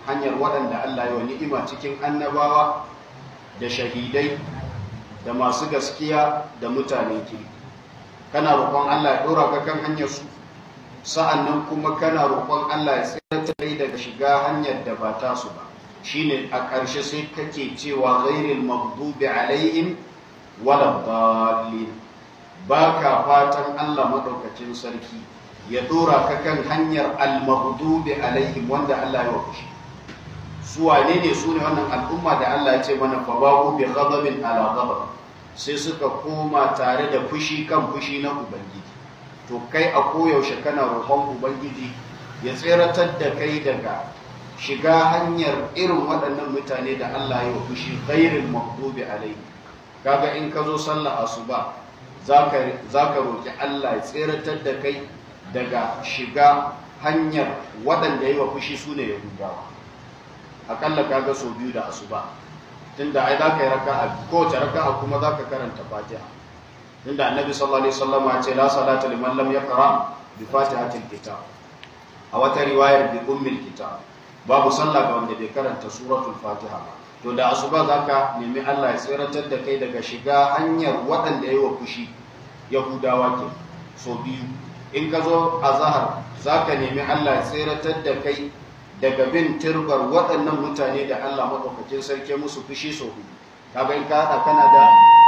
hanyar waɗanda Allah ya wa ni'ima cikin annabawa da shahidai da masu gaskiya da mutane kirki kana roƙon Allah ya ɗora ka kan hanyar su sa'annan kuma kana roƙon Allah ya tsira kai daga shiga hanyar da ba ta su ba shine a ƙarshe sai kake cewa ghairil maghdubi alaihim wala dallin baka fatan Allah madaukakin sarki ya ɗora ka kan hanyar al maghdubi alaihim wanda Allah ya fushi su wane ne su ne wannan al'umma da Allah ya ce mana fa ba'u bi ghadabin ala ghadab sai suka koma tare da fushi kan fushi na ubangiji to kai a koyaushe kana roƙon ubangiji ya tseratar da kai daga shiga hanyar irin waɗannan mutane da Allah ya fushi ghairil maghdubi alaihi kaga in ka zo sallah asuba zaka zaka roki Allah ya tseratar da kai daga shiga hanyar waɗanda ya fushi sune yahudawa akalla kaga sau biyu da asuba tunda ai zaka yi raka'a kowace raka'a kuma zaka karanta fatiha tunda annabi sallallahu alaihi wasallam ya ce la salata liman lam yaqra bi fatihatil kitab a wata riwayar bi ummil kitab babu sallah ga wanda bai karanta suratul fatiha ba to da asuba zaka nemi Allah ya tsiratar da kai daga shiga hanyar waɗanda yayi wa fushi yahudawa ke so biyu in ka zo azhar zaka nemi Allah ya tsiratar da kai daga bin turbar waɗannan mutane da Allah maɗaukakin sarki musu fushi so hudu kaga in ka haɗa kana da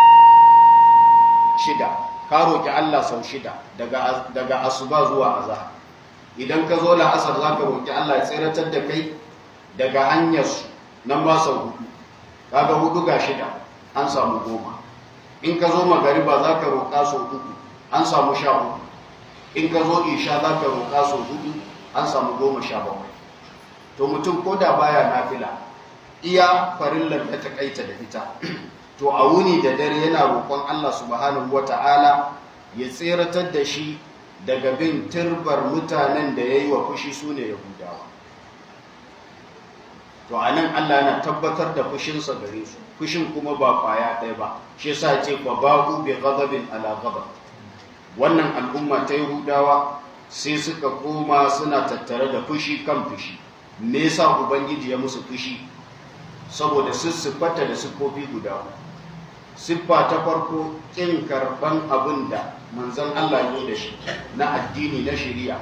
shida ka roƙi Allah sau shida daga asuba zuwa azhar idan ka zo la'asar za ka roƙi Allah ya tseratar da kai daga hanyar su nan ba sau hudu kaga hudu ga shida an samu goma in ka zo magariba za ka roƙa sau uku an samu sha uku in ka zo isha za ka roƙa sau hudu an samu goma sha bakwai to mutum ko da baya nafila iya farillar da ta kaita da ita to a wuni da dare yana roƙon Allah subhanahu wata'ala ya tseratar da shi daga bin turbar mutanen da ya yi wa fushi su ne yahudawa to a nan Allah yana tabbatar da fushinsa gare su fushin kuma ba kwaya ɗaya ba shi yasa ce ba babu bi ghadabin ala ghadab wannan al'umma ta yahudawa sai suka koma suna tattare da fushi kan fushi me yasa ubangiji ya musu fushi saboda siffata da siffofi guda siffa ta farko kin karban abin da manzon Allah ya da shi na addini na shari'a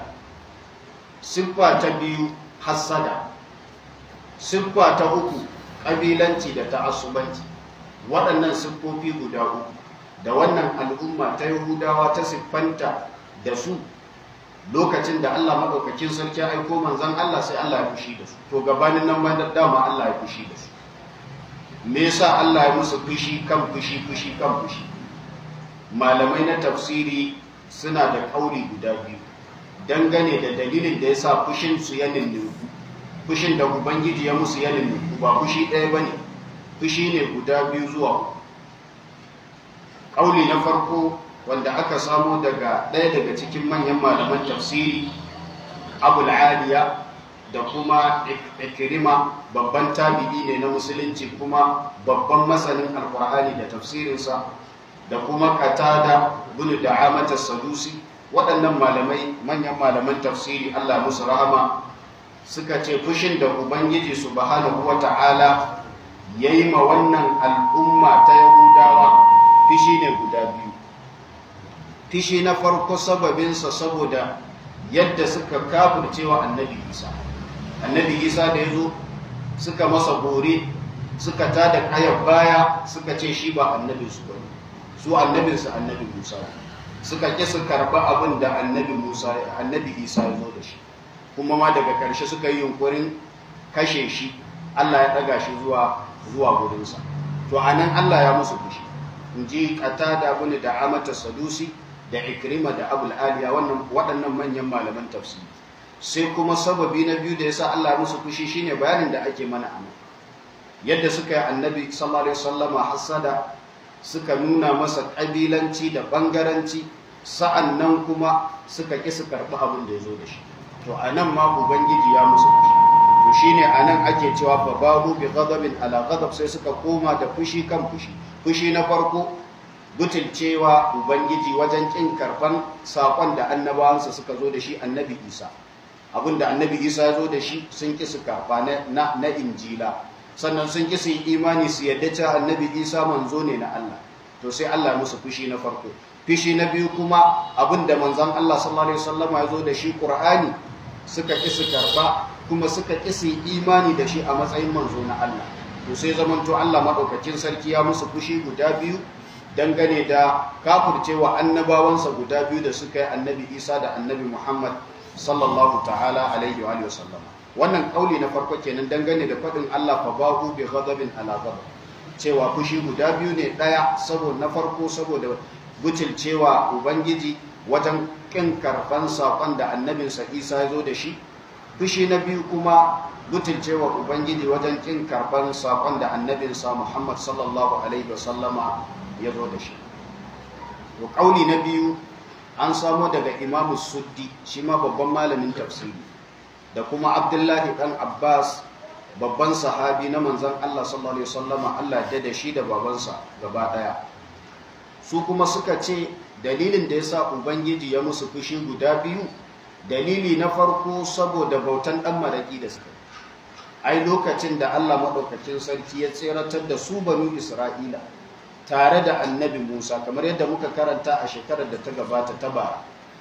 siffa ta biyu hassada siffa ta uku kabilanci da ta'assubanci waɗannan siffofi guda uku da wannan al'umma ta yahudawa ta siffanta da su lokacin da Allah maɗaukakin sarki aiko manzan Allah sai Allah ya fushi da su to gabanin nan ma dama Allah ya fushi da su me yasa Allah ya musu fushi kan fushi fushi kan fushi malamai na tafsiri suna da kauli guda biyu dangane da dalilin da yasa fushin su ya ninku fushin da ubangiji ya musu ya ninku ba fushi ɗaya bane fushi ne guda biyu zuwa kauli na farko wanda aka samo daga ɗaya daga cikin manyan malaman tafsiri abul aliya da kuma ikirima babban tabi'i ne na musulunci kuma babban masanin alkur'ani da tafsirinsa da kuma katada bin da'amata sadusi waɗannan malamai manyan malaman tafsiri allah musu rahama suka ce fushin da ubangiji subhanahu wa ta'ala ya yi ma wannan al'umma ta yahudawa fishi ne guda biyu fishi na farko sababinsa saboda yadda suka kafircewa annabi isa annabi isa da ya zo suka masa bore suka tada kayan baya suka ce shi ba annabin su bane su annabinsu annabi musa suka ƙi su karɓi abin da annabi musa annabi isa ya zo da shi kuma ma daga ƙarshe suka yi yunkurin kashe shi allah ya ɗaga shi zuwa zuwa gurinsa to a nan allah ya musu fushi in ji da bin da amata sadusi da ikrima da abul aliya waɗannan manyan malaman tafsiri sai kuma sababi na biyu da yasa Allah musu fushi shine bayanin da ake mana anan yadda suka yi annabi sallallahu alaihi wasallama hasada suka nuna masa kabilanci da bangaranci sa'annan kuma suka ki su karɓi abin da ya zo da shi to anan ma ubangiji ya musu fushi to shine anan ake cewa fa babu bi ghadabin ala ghadab sai suka koma da fushi kan fushi fushi na farko butulcewa ubangiji wajen kin karban sakon da annabawansa suka zo da shi annabi isa abinda annabi isa ya zo da shi sun ƙi su karɓa na, na injila sannan sun ƙi su yi imani su yadda cewa annabi isa manzo ne na allah to sai allah musu fushi na farko fushi na biyu kuma abinda manzon allah sallallahu alaihi wasallama ya zo da shi qur'ani suka ƙi su karɓa kuma suka ƙi su yi imani da shi a matsayin manzo na allah to sai zamanto allah maɗaukakin sarki ya musu fushi guda biyu dangane da kafurcewa annabawansa guda biyu da suka yi annabi isa da annabi muhammad sallallahu ta'ala alaihi wa sallam wannan kauli na farko kenan dangane da faɗin allah fa bahu bi ghadabin ala ghadab cewa fushi guda biyu ne ɗaya saboda na farko saboda butulcewa ubangiji wajen kin karban saƙon da annabinsa isa ya zo da shi fushi na biyu kuma butulcewa ubangiji wajen kin karban saƙon da annabinsa muhammad sallallahu alaihi wa sallama ya zo da shi to kauli na biyu an samo daga imamu suddi shi ma babban malamin tafsiri da kuma abdullahi dan abbas babban sahabi na manzan allah sallallahu alaihi wasallama allah ya da shi da babansa gaba daya su kuma suka ce dalilin da ya sa ubangiji ya musu fushi guda biyu dalili na farko saboda bautan dan maraki da suka ai lokacin da allah maɗaukakin sarki ya tseratar da su banu isra'ila tare da annabi Musa kamar yadda muka karanta a shekarar da ta gabata ta bara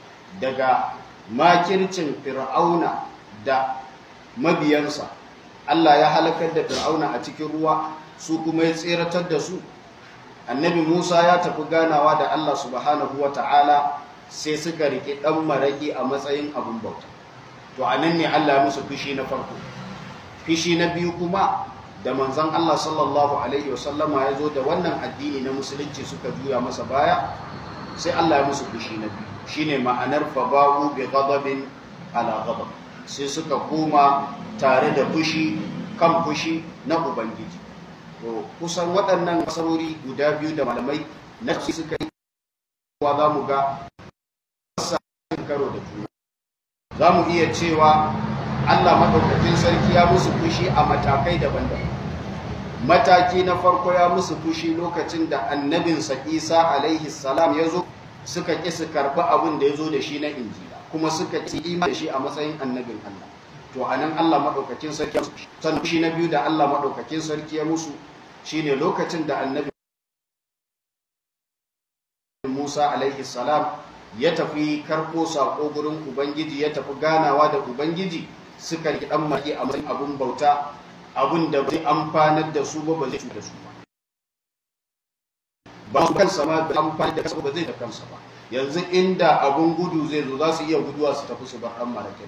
daga makircin fir'auna da mabiyansa Allah ya halakar da fir'auna a cikin ruwa su kuma ya tseratar da su annabi Musa ya tafi ganawa da Allah subhanahu wa ta'ala sai suka riƙe ɗan maraƙi a matsayin abin bauta to a nan ne Allah ya musu fushi na farko fushi na biyu kuma da manzan Allah sallallahu Alaihi wasallama ya zo da wannan addini na musulunci suka juya masa baya sai Allah ya musu fushi na biyu shi ne ma'anar faba'u bi ghadabin ala ghadab sai suka koma tare da fushi kan fushi na ubangiji to kusan waɗannan kasarori guda biyu da malamai na suka yi wa za mu ga karo da juna za mu iya cewa Allah maɗaukakin sarki ya musu fushi a matakai daban-daban. Mataki na farko ya musu fushi lokacin da annabinsa Isa alaihi salam ya zo suka ƙi su karɓi abin da ya zo da shi na injila kuma suka ƙi imani da shi a matsayin annabin Allah. To a nan Allah maɗaukakin sarki ya musu sannan fushi na biyu da Allah maɗaukakin sarki ya musu shine lokacin da annabi Musa alaihi salam ya tafi karko saƙo gurin Ubangiji ya tafi ganawa da Ubangiji suka yi dan maki a matsayin abun bauta abun da zai amfanar da su ba ba zai cuta su ba ba su kansa ma da amfani da kansa ba zai da kansa ba yanzu inda abun gudu zai zo za su iya guduwa su tafi su bar dan marakin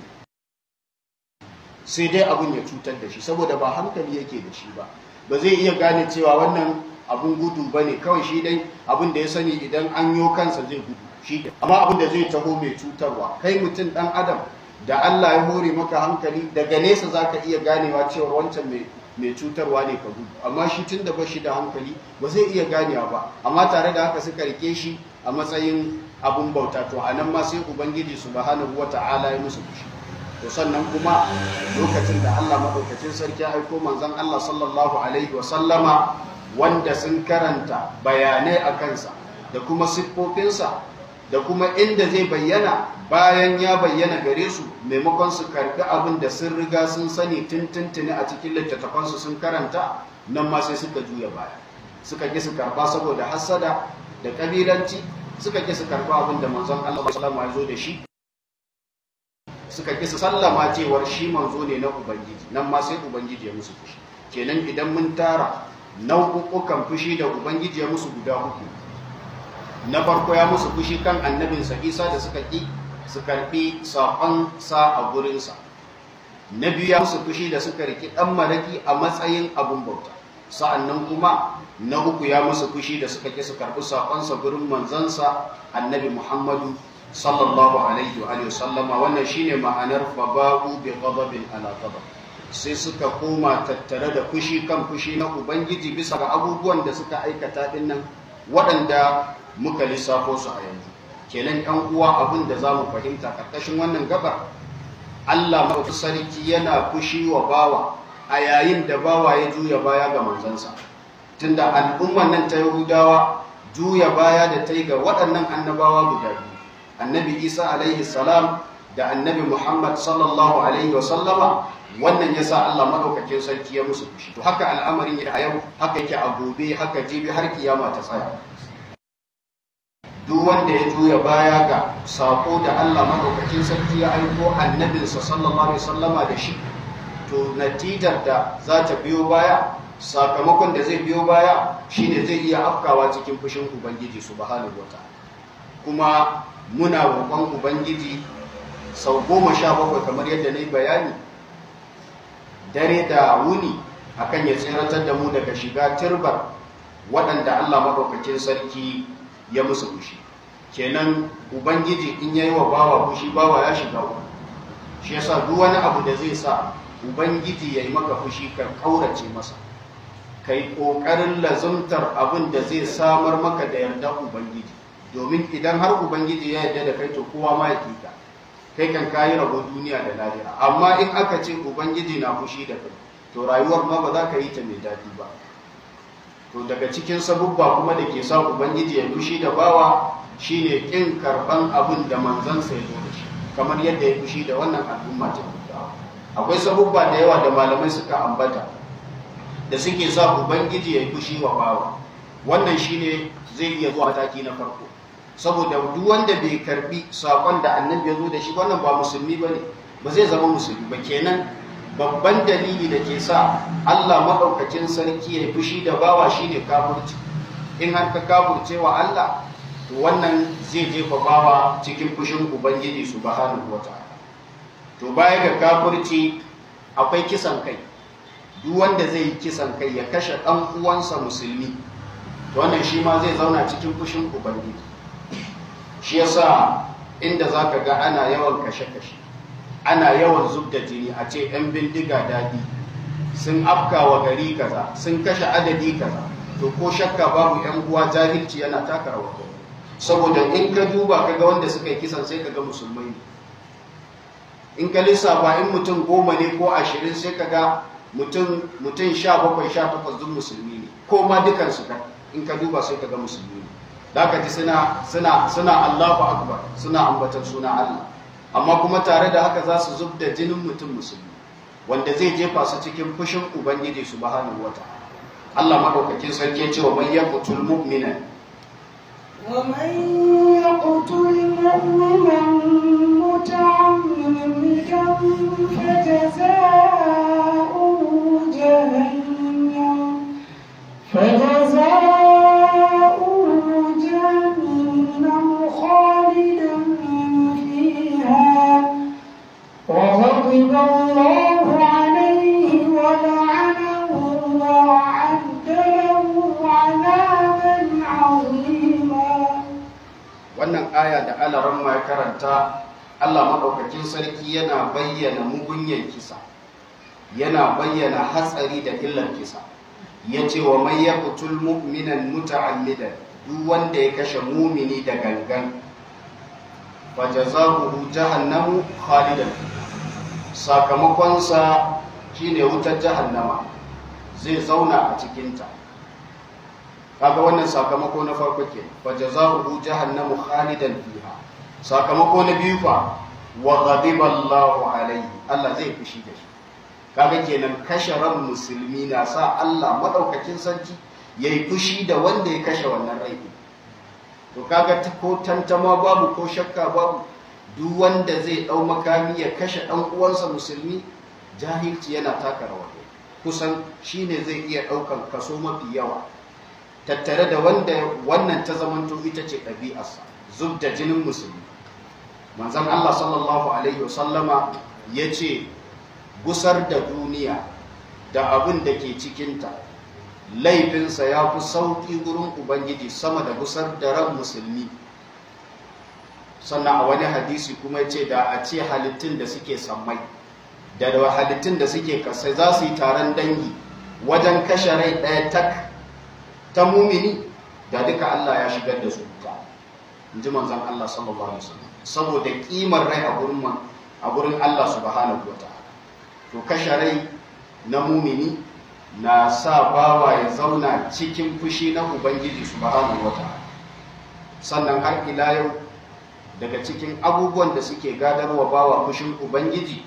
sai dai abun ya cutar da shi saboda ba hankali yake da shi ba ba zai iya gane cewa wannan abun gudu ba ne kawai shi dai abun da ya sani idan an yo kansa zai gudu shi amma abun da zai taho mai cutarwa kai mutum dan adam da Allah ya hore maka hankali daga nesa za ka iya ganewa cewa wancan mai cutarwa ne ka gudu amma shi tun da ba shi da hankali ba zai iya ganewa ba amma tare da haka suka rike shi a matsayin abun bauta to a nan ma sai ubangiji subhanahu wata'ala ya musu fushi to sannan kuma lokacin da Allah madaukakin sarki ya aiko manzon Allah sallallahu alaihi wa sallama wanda sun karanta bayanai a kansa da kuma siffofinsa da kuma inda zai bayyana bayan ya bayyana gare su maimakon su karbi abin da sun riga sun sani tuntuntuni a cikin littattafansu sun karanta nan ma sai suka juya baya suka ki su karba saboda hassada da kabilanci suka ki su karba abin da manzon Allah sallallahu alaihi zo da shi suka ki su sallama cewar shi manzo ne na ubangiji nan ma sai ubangiji ya musu fushi kenan idan mun tara nau'ukan fushi da ubangiji ya musu guda uku na farko ya musu fushi kan annabinsa isa da suka ƙi su karɓi saƙon sa a gurinsa na biyu ya musu fushi da suka riki ɗan malaki a matsayin abin bauta sa'annan kuma na uku ya musu fushi da suka ƙi su karɓi saƙonsa gurin manzansa annabi muhammadu sallallahu alaihi wa sallama wannan shine ma'anar faba'u bi ghadabin ala ghadab sai suka koma tattare da fushi kan fushi na ubangiji bisa ga abubuwan da suka aikata dinnan waɗanda muka lissafo su a yanzu kenan yan uwa abin da za mu fahimta karkashin wannan gabar Allah mafi sarki yana fushi wa bawa a yayin da bawa ya juya baya ga manzansa tunda al'umman nan ta yahudawa juya baya da ta yi ga waɗannan annabawa guda biyu annabi isa alaihi salam da annabi Muhammad sallallahu alaihi wa sallama wannan yasa Allah madaukakin sarki ya musu fushi to haka al'amarin yake a yau haka yake a gobe haka jibi har kiyama ta tsaya duk wanda ya juya baya ga sako da Allah madaukakin sarki ya aiko annabinsa sallallahu alaihi wasallama da shi to natijar da za ta biyo baya sakamakon da zai biyo baya shine zai iya afkawa cikin fushin ubangiji subhanahu wataala kuma muna roƙon ubangiji sau goma sha bakwai kamar yadda na yi bayani dare da wuni akan ya tsiratar da mu daga shiga turbar waɗanda Allah maɗaukakin sarki ya musu fushi kenan ubangiji in yayi wa bawa fushi bawa ya shiga uku shi yasa duk wani abu da zai sa ubangiji ya yi maka fushi ka kaurace masa kai ƙoƙarin lazumtar abin da zai samar maka da yarda ubangiji domin idan har ubangiji ya yarda da kai to kowa ma ya kika kai kan kayi rabo duniya da lahira amma in aka ce ubangiji na fushi da kai to rayuwar ma ba za ka yi ta mai daɗi ba to daga cikin sabubba kuma da ke sa ubangiji ya fushi da bawa shine kin karban abin da manzansa ya zo da shi kamar yadda ya fushi da wannan al'umma ta akwai sabubba da yawa da malamai suka ambata da suke sa ubangiji ya fushi wa bawa wannan shine zai iya zuwa mataki na farko saboda duk wanda bai karbi sakon da annabi ya zo da shi wannan ba musulmi bane ba zai zama musulmi ba kenan babban dalili da ke sa Allah maɗaukacin sarki ya fushi da bawa shine kafirci in har ka kafirce wa Allah to wannan zai jefa bawa cikin fushin ubangiji subhanahu wataala to baya ga kafirci akwai kisan kai duk wanda zai yi kisan kai ya kashe ɗan uwansa musulmi to wannan shi ma zai zauna cikin fushin ubangiji shi yasa inda zaka ga ana yawan kashe-kashe ana yawan zub da jini a ce 'yan bindiga daɗi sun afka wa gari kaza sun kashe adadi kaza to ko shakka babu 'yan uwa jahilci yana taka rawa saboda in ka duba ka ga wanda suka yi kisan sai ka ga musulmai ne in ka lissafa in mutum goma ne ko ashirin sai ka ga mutum sha bakwai sha takwas duk musulmi ne ko ma dukansu ka in ka duba sai ka ga musulmi ne da ka ji suna suna suna Allahu akbar suna ambatar suna Allah amma kuma tare da haka za su zub da jinin mutum musulmi wanda zai jefa su cikin fushin ubangiji subhanahu wata'ala Allah madaukakin sarki ya ce wa man yaqtul mu'mina wa man yaqtul mu'mina muta'ammidan fajazaa'uhu jahannam fajazaa'uhu jahannam khalidan وغضب الله عليه ولعنه وأعد له عذابا عظيما wannan aya da alaran ya karanta Allah maɗaukakin sarki yana bayyana mugunyan kisa yana bayyana hatsari da illar kisa ya ce wa mai ya kutul mu'minan muta'ammidan duk wanda ya kashe mumini da gangan fajazahu jahannamu khalidan sakamakonsa shine wutar jahannama zai zauna a cikinta kaga wannan sakamako na farko ke fajazahu jahannamu khalidan fiha sakamako na biyu fa wa ghadiba Allahu alayhi Allah zai fushi da shi kaga kenan kashe ran musulmi na sa Allah madaukakin sarki yayi fushi da wanda ya kashe wannan rai to kaga ko tantama babu ko shakka babu duk wanda zai dau makami ya kashe dan uwansa musulmi jahilci yana taka rawa kusan shine zai iya daukan kaso mafi yawa tattare da wanda wannan ta zamanto ita ce ɗabi'arsa zub da jinin musulmi manzon Allah sallallahu alaihi wasallama ya ce gusar da duniya da abin da ke cikinta laifinsa ya fi sauƙi gurin ubangiji sama da gusar da ran musulmi sannan a wani hadisi kuma ya ce da a ce halittun da suke sammai da da halittun da suke kasai za su yi taron dangi wajen kashe rai ɗaya tak ta mumini da duka Allah ya shigar da su wuta in ji manzan Allah sallallahu alaihi wasallam saboda kimar rai a gurin a gurin Allah subhanahu wataala to kashe rai na mumini na sa bawa ya zauna cikin fushi na ubangiji subhanahu wataala sannan har ila yau daga cikin abubuwan da suke gadarwa bawa fushin ubangiji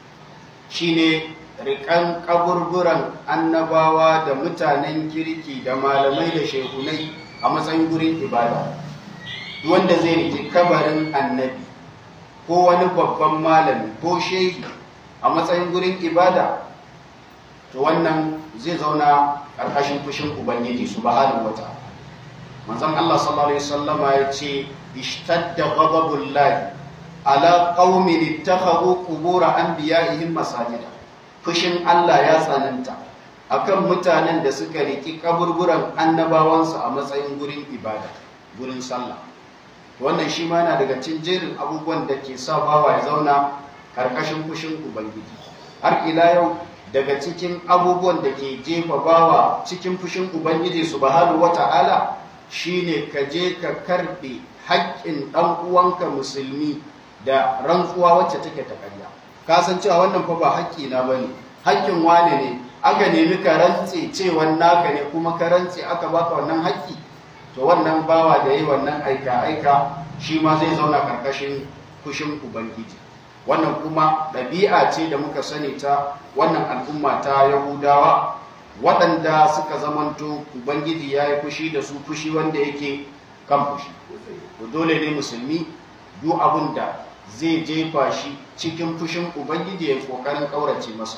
shine rikan kaburburan annabawa da mutanen kirki da malamai da shehunai a matsayin gurin ibada wanda zai riki kabarin annabi ko wani babban malami ko shehi a matsayin gurin ibada to wannan zai zauna ƙarƙashin fushin ubangiji subhanahu wata manzon Allah sallallahu alaihi wasallama ya ce ishtadda ghadabullahi ala qaumin ittakhadhu qubur anbiya'ihim masajida fushin Allah ya tsananta akan mutanen da suka riki kaburburan annabawansu a matsayin gurin ibada gurin sallah wannan shi ma yana daga cikin jerin abubuwan da ke sa bawa ya zauna karkashin fushin ubangiji har ila yau daga cikin abubuwan da ke jefa bawa cikin fushin ubangiji subhanahu wata'ala shine ka je ka karbe haƙƙin ɗan uwanka musulmi da rantsuwa wacce take ta ƙarya ka san cewa wannan fa ba haƙƙi na bane haƙƙin wane ne aka nemi ka rantse cewa naka ne kuma ka rantse aka baka wannan haƙƙi to wannan bawa da yi wannan aika aika shi ma zai zauna karkashin fushin ubangiji wannan kuma ɗabi'a ce da muka sani ta wannan al'umma ta yahudawa waɗanda suka zamanto ubangiji ya yi fushi da su fushi wanda yake kan fushi dole ne musulmi duk abin da zai jefa shi cikin fushin ubangiji ya kokarin kaurace masa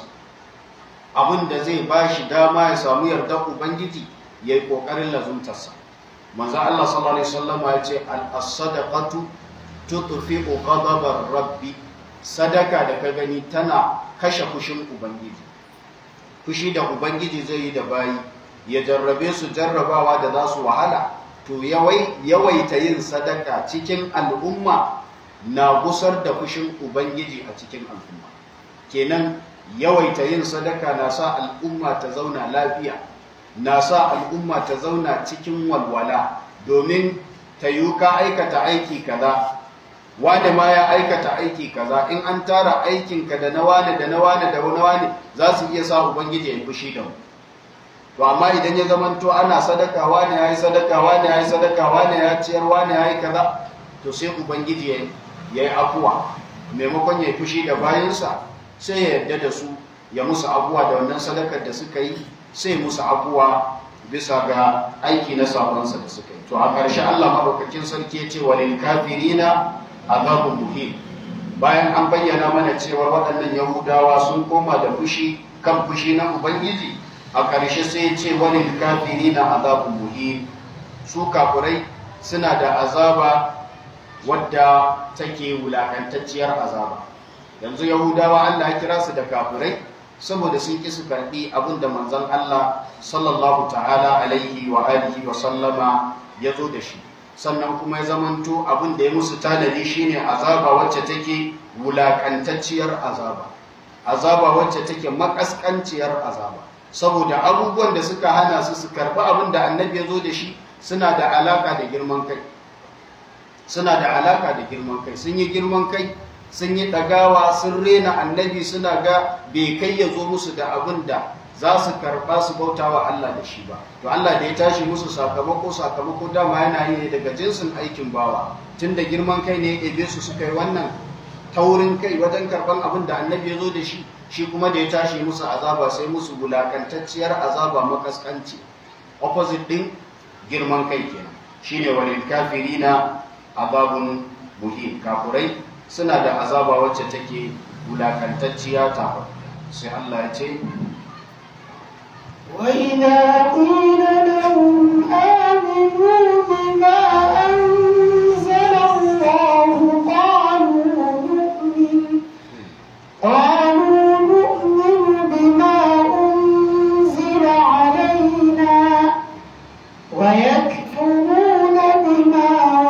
abin da zai ba shi dama ya samu yardar ubangiji ya yi kokarin lazuntarsa manzo Allah sallallahu alaihi wasallam ya ce al-sadaqatu tutfi'u ghadabar rabbi sadaka da ka gani tana kashe fushin ubangiji fushi da ubangiji zai yi da bayi ya jarrabe su jarrabawa da za su wahala to yawaita yin sadaka cikin al'umma na gusar da fushin Ubangiji a cikin al'umma. Kenan yawaita yin sadaka na sa al'umma ta zauna lafiya, na sa al'umma ta zauna cikin walwala domin ta yi ka aikata aiki kaza, wane ma ya aikata aiki kaza in an tara aikinka da na wane da na wane da na wane za su iya sa Ubangiji ya yi fushi da mu. to amma idan ya zamanto ana sadaka wani ya yi sadaka wani ya yi sadaka wani ya ciyar wani ya yi kaza to sai ubangiji ya yi afuwa maimakon ya yi fushi da bayansa sai ya yarda da su ya musu afuwa da wannan sadakar da suka yi sai musu afuwa bisa ga aiki na sabonsa da suka yi to a ƙarshe Allah maɗaukakin sarki ya ce wa lil kafirina azabun muhim bayan an bayyana mana cewa waɗannan yahudawa sun koma da fushi kan fushi na ubangiji a ƙarshe sai ce wani kafiri na azabun muhim su kafurai suna da azaba wadda take wulakantacciyar azaba yanzu yahudawa Allah ya kira su da kafurai saboda sun ƙi su karɓi abin da manzon Allah sallallahu ta'ala alaihi wa alihi wa sallama ya zo da shi sannan kuma ya zamanto abin da ya musu tanadi shine azaba wacce take wulakantacciyar azaba azaba wacce take makaskanciyar azaba saboda abubuwan da suka hana su su karɓi abin da annabi ya zo da shi suna da alaka da girman kai suna da alaka da girman kai sun yi girman kai sun yi ɗagawa sun rena annabi suna ga bai kai ya zo musu da abin da za su karɓa su bauta wa Allah da shi ba to Allah da ya tashi musu sakamako sakamako dama yana yi ne daga jinsin aikin bawa tun da girman kai ne ya ɗebe su suka yi wannan taurin kai wajen karɓan abin da annabi ya zo da shi shi kuma da ya tashi musu azaba sai musu wulakantacciyar azaba makaskanci opposite din girman kai kenan shine walil kafirina azabun muhin kafurai suna da azaba wacce take wulakantacciya ta sai Allah ya ce وإذا قيل لهم آمنوا بما أنزل الله قالوا نؤمن قالوا نؤمن بما أنزل علينا ويكفرون بما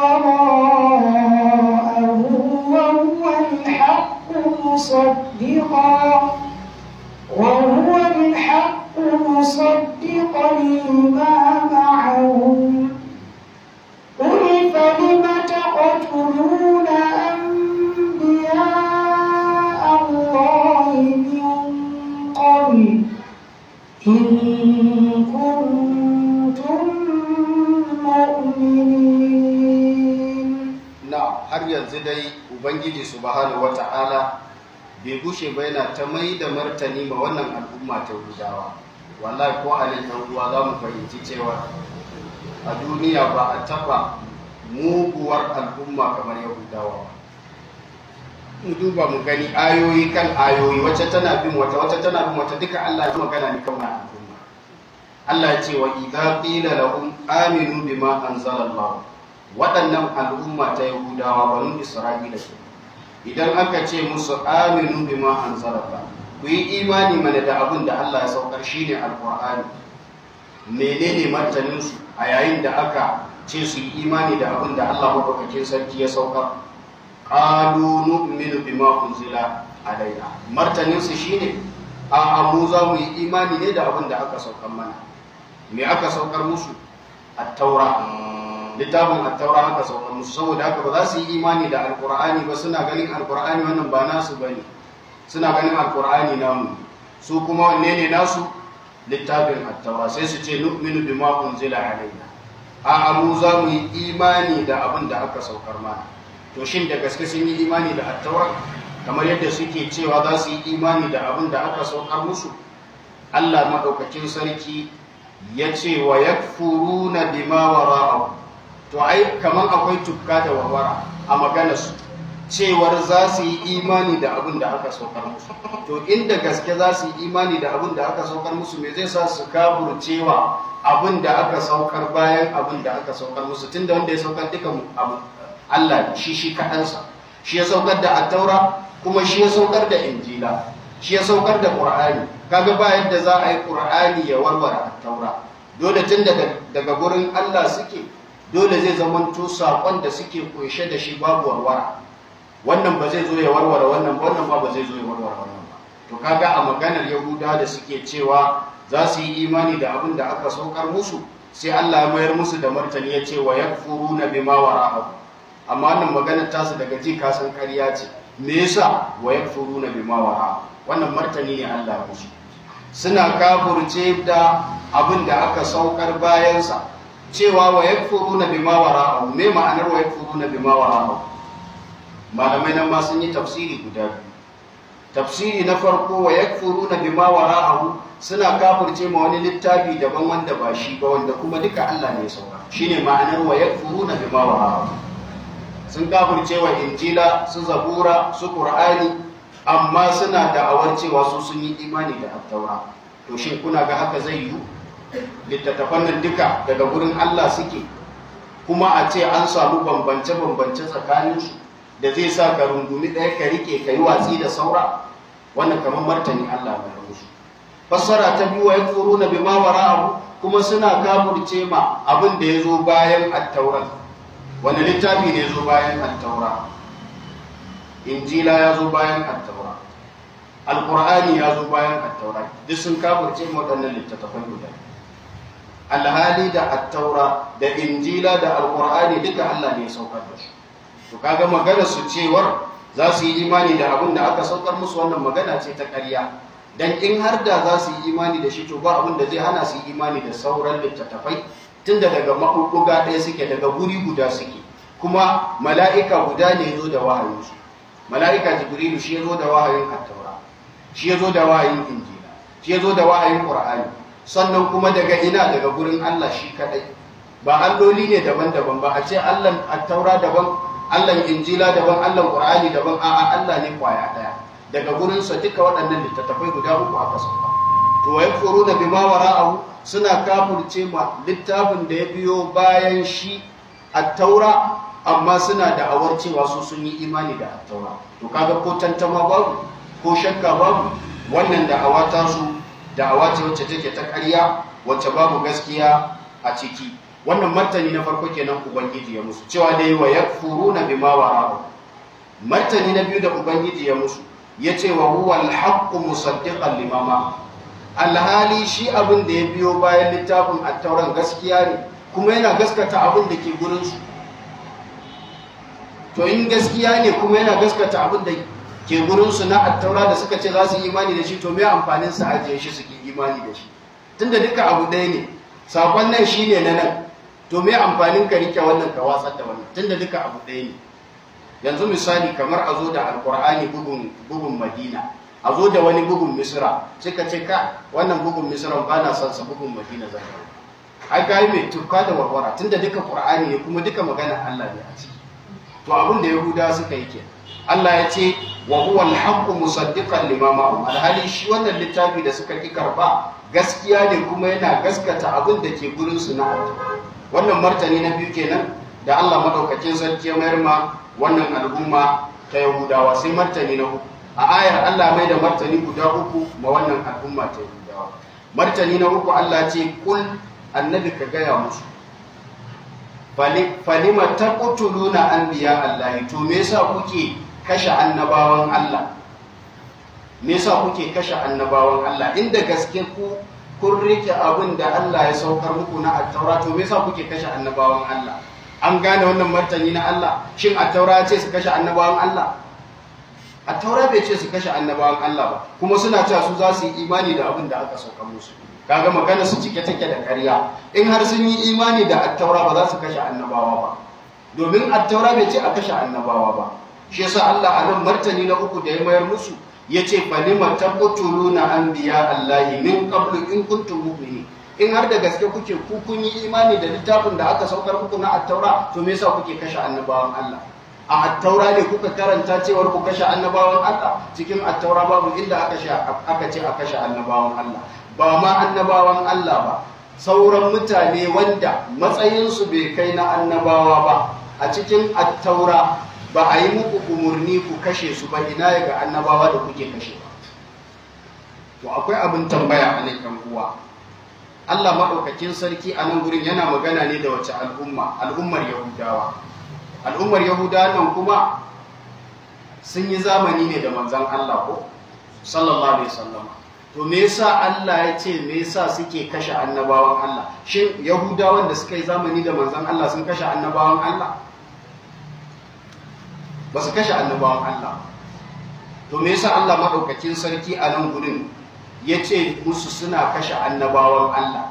وراءه وهو الحق مصدقا وهو الحق مصدقا لما معهم قل فلم تقتلون أنبياء الله من قبل إن كنتم مؤمنين na'am har yanzu dai ubangiji subhanahu wata'ala bai gushe ba yana ta mai da martani ma wannan al'umma ta gudawa wallahi ko a nan uwa za mu fahimci cewa a duniya ba a taba muguwar al'umma kamar yahudawa ba mu duba mu gani ayoyi kan ayoyi wacce tana bin wata wacce tana bin wata duka Allah ya magana ni kan wannan al'umma Allah ya ce wa idza qila lahum aminu bima anzalallahu waɗannan al'umma ta yahudawa banu isra'ila ke idan aka ce musu aminu bima anzalallahu ku yi imani mana da abin da Allah ya saukar shine alqur'ani menene martanin su a yayin da aka ce su yi imani da abin da Allah madaukakin sarki ya saukar qalu nu'minu bima unzila alaina martanin su shine a mu za mu yi imani ne da abin da aka saukar mana me aka saukar musu at-taura littafin at-taura aka saukar musu saboda haka ba za su yi imani da alqur'ani ba suna ganin alqur'ani wannan ba nasu bane suna ganin alqur'ani namu su kuma wanne ne nasu littafin at-taura sai su ce nu'minu bima unzila alaina a mu za mu yi imani da abin da aka saukar mana to shin da gaske sun yi imani da attaura kamar yadda suke cewa za su yi imani da abin da aka saukar musu Allah maɗaukakin sarki ya ce wa ya na bima wara'ahu to ai kamar akwai tukka da warwara a maganarsu cewar za su yi imani da abin da aka saukar musu to inda gaske za su yi imani da abin da aka saukar musu me zai sa su cewa abin da aka saukar bayan abin da aka saukar musu tunda wanda ya saukar duka abu Allah shi shi kaɗansa shi ya saukar da attaura kuma shi ya saukar da injila shi ya saukar da ƙur'ani kaga ba yadda za a yi ƙur'ani ya warware attaura dole tun daga gurin Allah suke dole zai zamanto saƙon da suke ƙunshe da shi babu warwara wannan ba zai zo ya warware wannan ba wannan ba ba zai zo ya warware wannan ba to kaga a maganar yahuda da suke cewa za su yi imani da abin da aka saukar musu sai Allah ya mayar musu da martani ya ce wa yakfuruna bima wara'ahu amma wannan maganar tasu daga ji kasan ƙarya ce me yasa wa yakfuruna bima wara wannan martani ne Allah musu suna kafurce da abin da aka saukar bayan sa cewa wa yakfuruna bima wara me ma'anar wa yakfuruna bima wara malamai nan ma sun yi tafsiri guda biyu tafsiri na farko wa yakfuruna bima wara'ahu suna kafirce ma wani littafi daban wanda ba shi ba wanda kuma duka Allah ne ya sauka shine ma'anar wa yakfuruna bima wara'ahu sun kafirce wa injila su zabura su qur'ani amma suna da'awar cewa su sun yi imani da attaura to shin kuna ga haka zai yiwu littattafan nan duka daga gurin Allah suke kuma a ce an samu bambance-bambance tsakaninsu da zai sa ka rungumi ɗaya ka rike ka yi watsi da saura wannan kamar martani Allah mai musu fassara ta biyu wa yakfuruna bima wara'ahu kuma suna kafirce ma abin da ya zo bayan at-taurat wani littafi ne zo bayan attaura injila ya zo bayan attaura alkur'ani ya zo bayan attaura duk sun kafirce waɗannan littattafan guda alhali da attaura da injila da alkur'ani duka allah ne ya saukar da su to kaga magana su cewar za su yi imani da abin da aka saukar musu wannan magana ce ta ƙarya dan in har da za su yi imani da shi to ba abin da zai hana su yi imani da sauran littattafai tunda daga maɓuɓɓuga ɗaya suke daga guri guda suke kuma mala'ika guda ne ya zo da wahayinsu mala'ika jibrilu shi ya zo da wahayin attaura shi ya zo da wahayin injila shi ya zo da wahayin ƙur'ani sannan kuma daga ina daga gurin allah shi kaɗai ba alloli ne daban-daban ba a ce allan attaura daban allan injila daban allan ƙur'ani daban a'a allah ne kwaya ɗaya daga gurinsa duka waɗannan littattafai guda uku aka sauka to wa yakfuruna bima wara'ahu suna kafurce ma littafin da ya biyo bayan shi attaura amma suna da awar cewa su sun yi imani da attaura to kaga ko tantama babu ko shakka babu wannan da awata su da awace wacce take ta ƙarya wacce babu gaskiya a ciki wannan martani na farko kenan ubangiji ya musu cewa dai wa yakfuruna bima wara'ahu martani na biyu da ubangiji ya musu yace wa huwa al-haqqu musaddiqan limama alhali shi abin da ya biyo bayan littafin attauran gaskiya ne kuma yana gaskata abin da ke gurinsu to in gaskiya ne kuma yana gaskata abin da ke gurinsu na attaura da suka ce za su yi imani da shi to mai amfanin su ajiye shi suke imani da shi tunda duka abu ɗaya ne sakon nan shi ne na nan to mai amfanin ka rike wannan ka watsar da wannan tunda duka abu ɗaya ne yanzu misali kamar a zo da alkur'ani bugun bugun madina a zo da wani bugun misra sai ka ce ka wannan bugun misra ba na son sa bugun madina zan yi ai ga mai tufka da warwara tunda duka qur'ani ne kuma duka magana Allah ne a ciki to abin da yahuda suka yi kenan Allah ya ce wa huwa al-haqqu musaddiqan lima ma'ahum alhali shi wannan littafi da suka ki karba gaskiya ne kuma yana gaskata abin da ke gurin su na wannan martani na biyu kenan da Allah madaukakin sarki ya mayar ma wannan al'umma ta Yahudawa sai martani na uku a ayar Allah mai da martani guda uku ma wannan al'umma ta Yahudawa martani na uku Allah ce kul annabi ka gaya musu falima taqtuluna anbiya Allah to me yasa kuke kashe annabawan Allah me yasa kuke kashe annabawan Allah inda gaske ku kun rike abin da Allah ya saukar muku na attaura to me yasa kuke kashe annabawan Allah an gane wannan martani na Allah shin attaura ce su kashe annabawan Allah attaura bai ce su kashe annabawan Allah ba kuma suna cewa su za su yi imani da abin da aka saukar musu kaga magana su cike take da ƙarya in har sun yi imani da attaura ba za su kashe annabawa ba domin attaura bai ce a kashe annabawa ba shi yasa Allah a nan martani na uku da ya mayar musu yace falima taqtuluna anbiya Allah min qablu in kuntum mu'minin in har da gaske kuke ku kun yi imani da littafin da aka saukar muku na attaura to me yasa kuke kashe annabawan Allah a attaura ne kuka karanta cewar ku kashe annabawan Allah cikin attaura babu inda aka aka ce a kashe annabawan Allah ba ma annabawan Allah ba sauran mutane wanda matsayinsu bai kai na annabawa ba a cikin attaura ba a yi muku umarni ku kashe su ba ina ya ga annabawa da kuke kashe ba to akwai abin tambaya a nan kan uwa Allah maɗaukakin sarki a nan gurin yana magana ne da wace al'umma al'ummar yahudawa al'ummar yahudawa nan kuma sun yi zamani ne da manzan Allah ko sallallahu alaihi wasallam to me yasa Allah ya ce me yasa suke kashe annabawan Allah shin yahudawan da suka yi zamani da manzon Allah sun kashe annabawan Allah ba su kashe annabawan Allah to me yasa Allah madaukakin sarki a nan gurin ya ce musu suna kashe annabawan Allah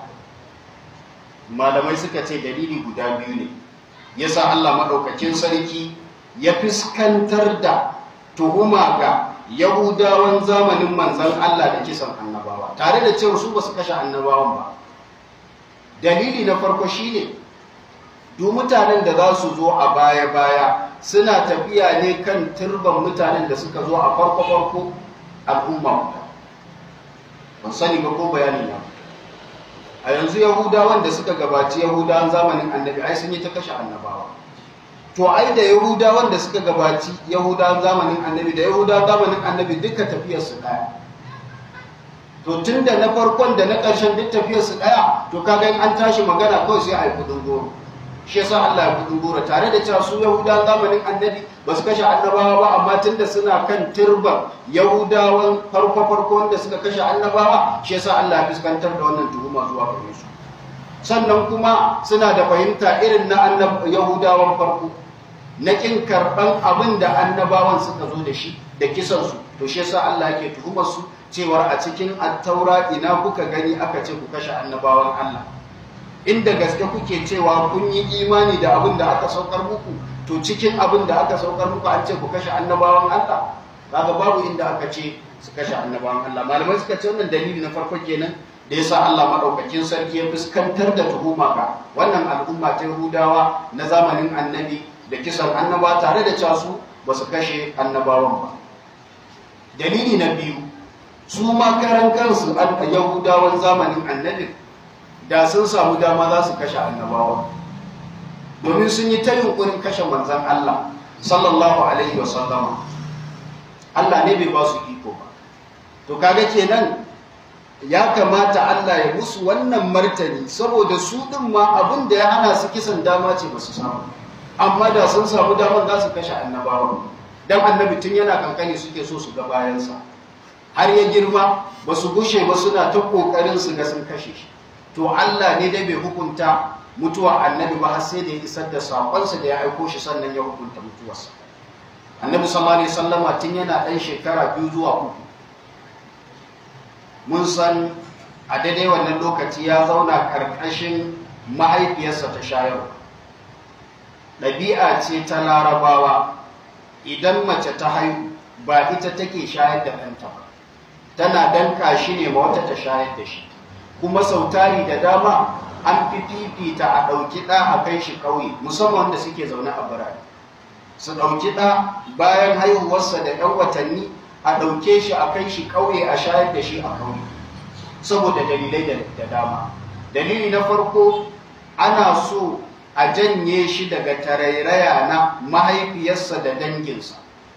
malamai suka ce dalili guda biyu ne yasa Allah madaukakin sarki ya fuskantar da tuhuma ga Yahudawan zamanin manzan Allah da kisan annabawa tare da cewa su ba su kashe annabawan ba dalili na farko shine duk mutanen da za su zo a baya-baya suna tafiya ne kan turban mutanen da suka zo a farko-farko al'umma ban sani ba ko bayani na a yanzu yahudawan da suka gabaci yahudawan zamanin annabi ai sun yi ta kashe annabawa to ai da yahudawan da suka gabaci yahudawan zamanin annabi da yahudawan zamanin annabi duka tafiyarsu ɗaya to tun da na farkon da na ƙarshen duk tafiyarsu ɗaya to kaga in an tashi magana kawai sai a yi kudin goro shi yasa Allah ya kudin goro tare da cewa su yahudawan zamanin annabi ba su kashe annabawa ba amma tun da suna kan turban yahudawan farko farko wanda suka kashe annabawa shi yasa Allah ya fuskantar da wannan tuhuma zuwa gare su sannan kuma suna da fahimta irin na yahudawan farko na ƙin karɓan abin da annabawan suka zo da shi da kisansu to shi yasa Allah yake tuhumar su cewar a cikin attaura ina kuka gani aka ce ku kashe annabawan Allah inda gaske kuke cewa kun yi imani da abin da aka saukar muku to cikin abin da aka saukar muku an ce ku kashe annabawan Allah kaga babu inda aka ce su kashe annabawan Allah malamai suka ce wannan dalili na farko kenan da yasa Allah madaukakin sarki ya fuskantar da tuhuma ga wannan al'umma ta Yahudawa na zamanin annabi da kisan annaba tare da cewa su ba su kashe annabawan ba dalili na biyu su ma karan kansu a yahudawan zamanin annabi da sun samu dama za su kashe annabawan domin sun yi ta yunkurin kashe manzan Allah sallallahu alaihi wa sallama Allah ne bai ba su iko ba to kaga kenan ya kamata Allah ya musu wannan martani saboda su din ma abin da ya hana su kisan dama ce ba su samu amma da sun samu damar za su kashe annabawan dan annabi tun yana kankani suke so su ga bayansa har ya girma ba su gushe ba suna ta kokarin su ga sun kashe shi to Allah ne dai bai hukunta mutuwa annabi ba har sai da ya isar da sakonsa da ya aiko shi sannan ya hukunta mutuwarsa annabi sallallahu alaihi wasallama tun yana dan shekara biyu zuwa uku mun san a daidai wannan lokaci ya zauna karkashin mahaifiyarsa ta shayarwa ɗabi'a ce ta larabawa idan mace ta haihu ba ita take shayar da ɗanta ba tana danka shi ne ma wata ta shayar da shi kuma sautari da dama an fi fifita a ɗauki ɗa a kai shi ƙauye musamman wanda suke zaune a birane su ɗauki ɗa bayan haihuwarsa da 'yan watanni a ɗauke shi a kai shi ƙauye a shayar da shi a ƙauye saboda dalilai da dama dalili na farko ana so a janye shi daga tarairaya na mahaifiyarsa da danginsa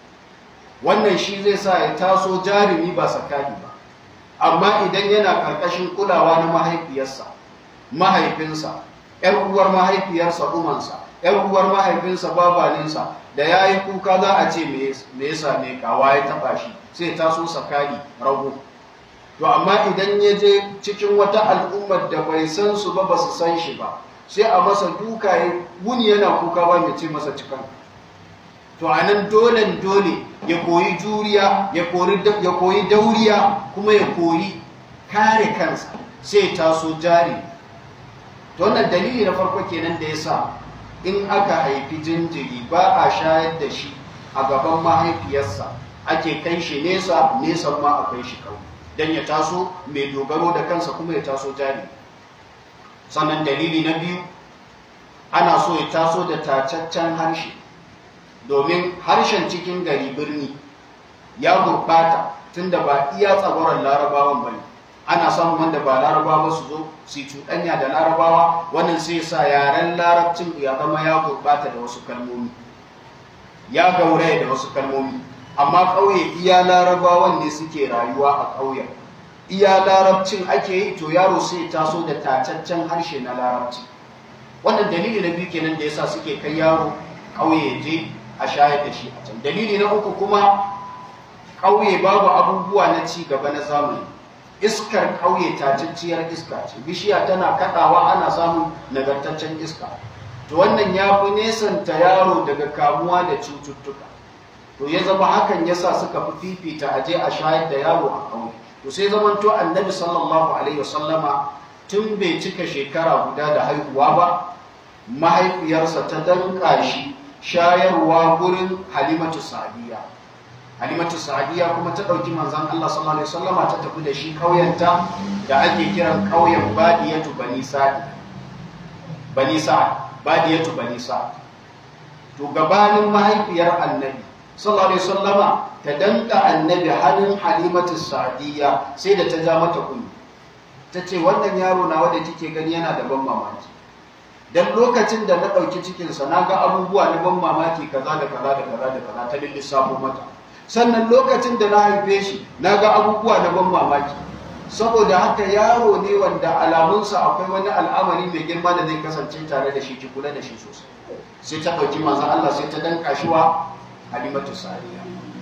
wannan shi zai sa ya taso jarumi ba sakani ba amma idan yana ƙarƙashin kulawa na mahaifiyarsa mahaifinsa ‘yar uwar mahaifiyarsa umansa ‘yar uwar mahaifinsa babaninsa da ya yi kuka za a ce me ya same kawa ya taɓa shi sai taso sakani rago to amma idan ya je cikin wata al'ummar da bai san su ba ba su san shi ba sai a masa duka ya wuni yana kuka ba mai ce masa cikan to a nan dole dole ya koyi juriya ya koyi dauriya kuma ya koyi kare kansa sai taso jari to wannan dalili na farko kenan da ya sa in aka haifi jinjiri ba a shayar da shi a gaban mahaifiyarsa ake kai shi nesa nesan ma a kai shi kawai don ya taso mai dogaro da kansa kuma ya taso jari sannan dalili na biyu ana so ya taso da tacaccen harshe domin harshen cikin gari birni ya gurɓata tunda ba iya tsagoron larabawan bane ana samun wanda ba larabawa su zo su cuɗanya da larabawa wannan sai sa yaren larabcin ya zama ya gurɓata da wasu kalmomi ya gauraya da wasu kalmomi amma ƙauye iya larabawan ne suke rayuwa a ƙauyen iya larabcin ake yi to yaro sai taso da tacaccen harshe na larabci wannan dalili na biyu kenan da yasa suke kai yaro ƙauye je a shayar da shi a can dalili na uku kuma ƙauye babu abubuwa na ci gaba na zamani iskar ƙauye tacacciyar iska ce bishiya tana kaɗawa ana samun nagartaccen iska to wannan ya fi nesanta yaro daga kamuwa da cututtuka to ya zama hakan yasa suka fi fifita aje a shayar da yaro a ƙauye to sai zaman to annabi sallallahu alaihi wasallama tun bai cika shekara guda da haihuwa ba mahaifiyarsa ta danka shi shayarwa gurin halimatu sa'diya halimatu sa'diya kuma ta ɗauki manzon Allah sallallahu alaihi wasallama ta tafi da shi ƙauyenta da ake kiran ƙauyen badiyatu bani sa'd bani sa'd badiyatu bani sa'd to gabanin mahaifiyar annabi sallallahu alaihi wasallama ta danka annabi halin halimatu sa'diya sai da ta ja mata kunni ta ce wannan yaro na wanda kike gani yana da ban mamaki dan lokacin da na ɗauki cikinsa na ga abubuwa na ban mamaki kaza da kaza da kaza da kaza ta lissafo mata sannan lokacin da na haife shi na ga abubuwa na ban mamaki saboda haka yaro ne wanda alamunsa akwai wani al'amari mai girma da zai kasance tare da shi ki kula da shi sosai sai ta ɗauki manzon Allah sai ta danka shi wa Halimatu Sa'diya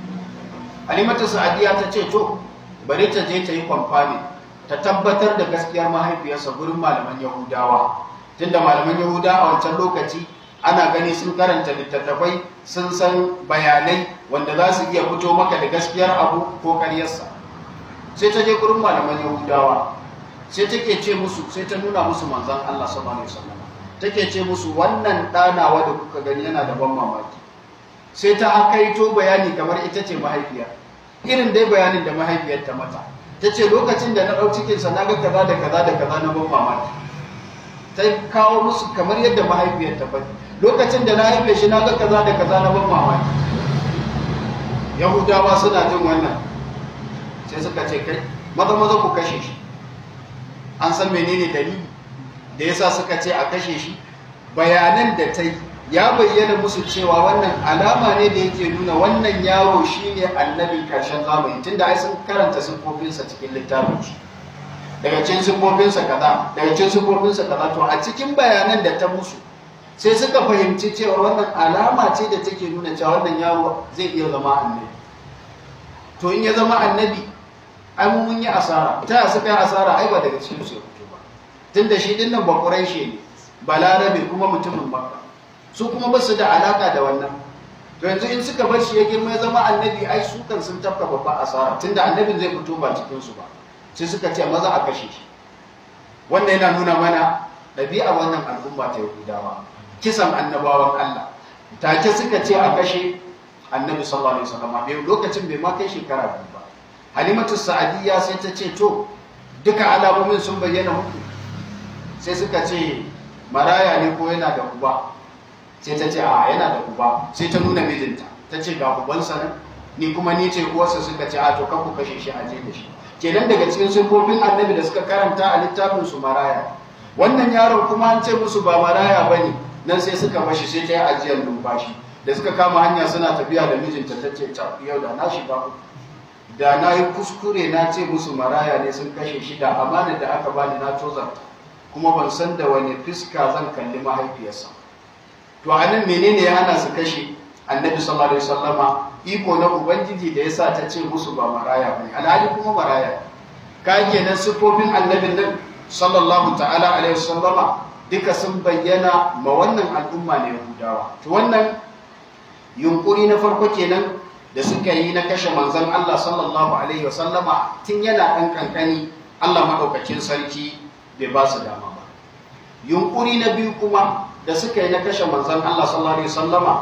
Halimatu Sa'diya ta ce to bari ta je ta yi kwamfani ta tabbatar da gaskiyar mahaifiyarsa gurin malaman Yahudawa tunda malaman Yahuda a wancan lokaci ana gani sun karanta littattafai sun san bayanai wanda za su iya fito maka da gaskiyar abu ko karyarsa sai ta je gurin malaman Yahudawa sai take ce musu sai ta nuna musu manzon Allah sallallahu alaihi wasallam take ce musu wannan ɗanawa da kuka gani yana da ban mamaki sai ta akaito bayani kamar ita ce mahaifiyar irin dai bayanin da mahaifiyar ta mata ta ce lokacin da na ɗau cikinsa na ga kaza da kaza da kaza na ban mamaki ta kawo musu kamar yadda mahaifiyar ta faɗi lokacin da na haife shi na ga kaza da kaza na ban mamaki yahudawa suna jin wannan sai suka ce kai maza maza ku kashe shi an san menene dalili da yasa suka ce a kashe shi bayanan da ta yi ya bayyana musu cewa wannan alama ne da yake nuna wannan yaro shine annabin karshen zamani tunda ai sun karanta siffofinsa cikin littafin shi daga cikin siffofinsa kaza daga cikin siffofinsa kaza to a cikin bayanan da ta musu sai suka fahimci cewa wannan alama ce da take nuna cewa wannan yaro zai iya zama annabi to in ya zama annabi ai mun yi asara ta suka yi asara ai ba daga cikin su ya fito ba tunda shi dinnan ba quraishi ne balarabe kuma mutumin makka su kuma ba su da alaka da wannan to yanzu in suka bar shi ya girma ya zama annabi ai su kan sun tafka babba asara tunda annabin zai fito ba cikin su ba sai suka ce maza a kashe shi wannan yana nuna mana ɗabi'a wannan al'umma ta yahudawa kisan annabawan Allah take suka ce a kashe annabi sallallahu alaihi wasallam bai lokacin bai ma kai shekara biyu ba halimatu sa'adiyya sai ta ce to duka alamomin sun bayyana muku sai suka ce maraya ne ko yana da uba sai ta ce a yana da uba sai ta nuna mijinta ta ce ga ubansa nan ni kuma ni ce uwarsa suka ce a to kan ku kashe shi a je da shi kenan daga cikin sifofin annabi da suka karanta a littafin su maraya wannan yaron kuma an ce musu ba maraya bane nan sai suka bashi sai ta yi ajiyar numfashi da suka kama hanya suna tafiya da mijinta ta ce ta yau da na shiga uku da na yi kuskure na ce musu maraya ne sun kashe shi da amanar da aka bani na tozarta kuma ban san da wani fiska zan kalli mahaifiyarsa to a nan menene ya hana su kashe annabi sallallahu alaihi wasallama iko na ubangiji da yasa ta ce musu ba maraya bane alhali kuma maraya ka kenan sifofin annabin nan sallallahu ta'ala alaihi wasallama duka sun bayyana ma wannan al'umma ne yahudawa to wannan yunkuri na farko kenan da suka yi na kashe manzon Allah sallallahu alaihi wasallama tun yana ɗan kankani Allah madaukakin sarki bai ba su dama ba yunkuri na biyu kuma da suka yi na kashe manzon Allah sallallahu alaihi wasallama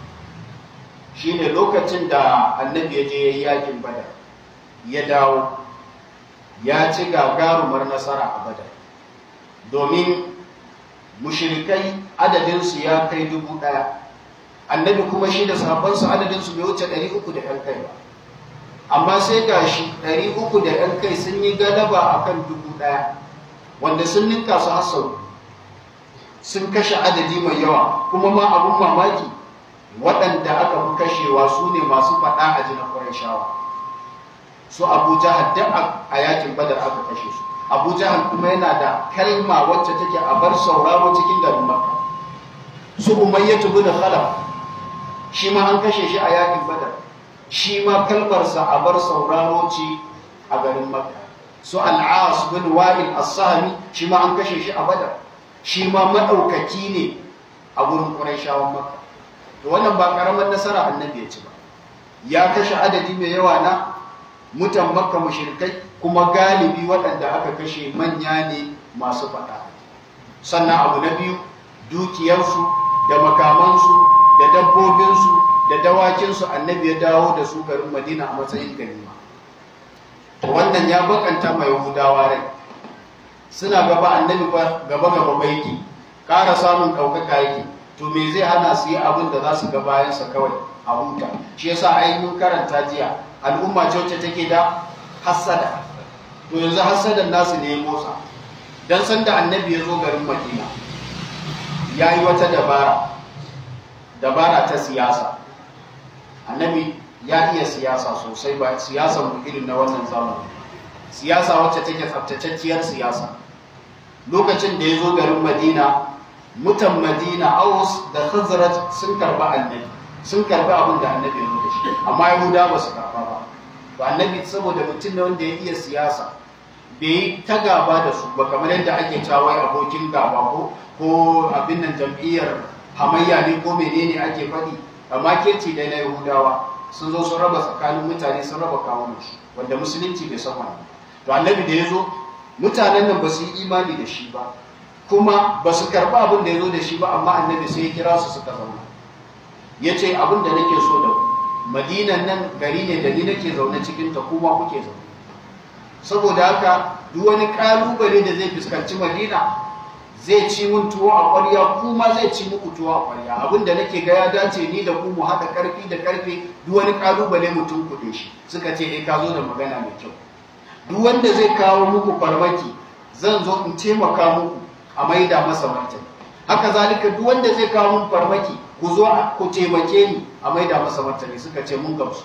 shine lokacin da annabi ya je yayi yakin badar ya dawo ya ci gagarumar nasara a badar domin mushrikai adadinsu ya kai dubu ɗaya annabi kuma shi da sahabbansu adadinsu bai wuce ɗari uku da ‘yan kai ba amma sai ga shi ɗari uku da ‘yan kai sun yi galaba a kan dubu ɗaya wanda sun ninka su hasau sun kashe adadi mai yawa kuma ma abun mamaki waɗanda aka fi kashewa su ne masu faɗa a jina shawa. su abu jahal da a yakin badar aka kashe su abu jahal kuma yana da kalma wacce take a bar sauraro cikin garin makka su umayyatu bin khalaf shi ma an kashe shi a yakin badar shi ma kalmarsa a bar sauraro ce a garin makka su al'as bin wa'il as-sahmi shi ma an kashe shi a badar shi ma madaukaki ne a gurin quraishawan makka to wannan ba karamar nasara annabi ya ci ba ya kashe adadi mai yawa na mutan makka mushrikai kuma galibi waɗanda aka kashe manya ne masu faɗa sannan abu na biyu dukiyarsu da makamansu da dabbobinsu da dawakinsu annabi ya dawo da su garin madina a matsayin ganima wannan ya bakanta mai yahudawa rai suna gaba annabi gaba gaba baiki ƙara samun ɗaukaka yake to me zai hana su yi abin da za su ga bayansa kawai a huta shi yasa ainihin karanta jiya al'umma ce wacce take da hassada to yanzu hassadan nasu ne ya motsa dan san da annabi ya zo garin madina ya yi wata dabara dabara ta siyasa annabi ya iya siyasa sosai ba siyasa mu irin na wannan zamani siyasa wacce take tsaftatacciyar siyasa lokacin da ya zo garin madina mutan madina aus da khazraj sun karba annabi sun karbi abin da annabi ya zo da shi amma yahuda ba su karba ba to annabi saboda mutum ne wanda ya iya siyasa bai yi ta gaba da su ba kamar yadda ake cawai abokin gaba ko ko abin nan jam'iyyar hamayya ne ko menene ake faɗi amma kirci dai na yahudawa sun zo sun raba tsakanin mutane sun raba kawunan shi wanda musulunci bai san wannan to annabi da ya zo mutanen nan ba su yi imani da shi ba kuma ba su karɓi abin da ya zo da shi ba amma annabi sai ya kira su suka zauna ya ce abin da nake so da ku madinan nan gari ne da ni nake zaune cikin ta kuma kuke zaune saboda haka duk wani kalubale da zai fuskanci madina zai ci mun tuwo a ƙwarya kuma zai ci muku tuwo a ƙwarya abin da nake ga ya dace ni da ku mu haɗa ƙarfi da ƙarfe duk wani kalubale mutum kuɗe shi suka ce eh ka zo da magana mai kyau duk wanda zai kawo muku farmaki zan zo in taimaka muku a maida masa martani haka zalika duk wanda zai kawo mun farmaki ku zo ku taimake ni a maida masa martani suka ce mun gamsu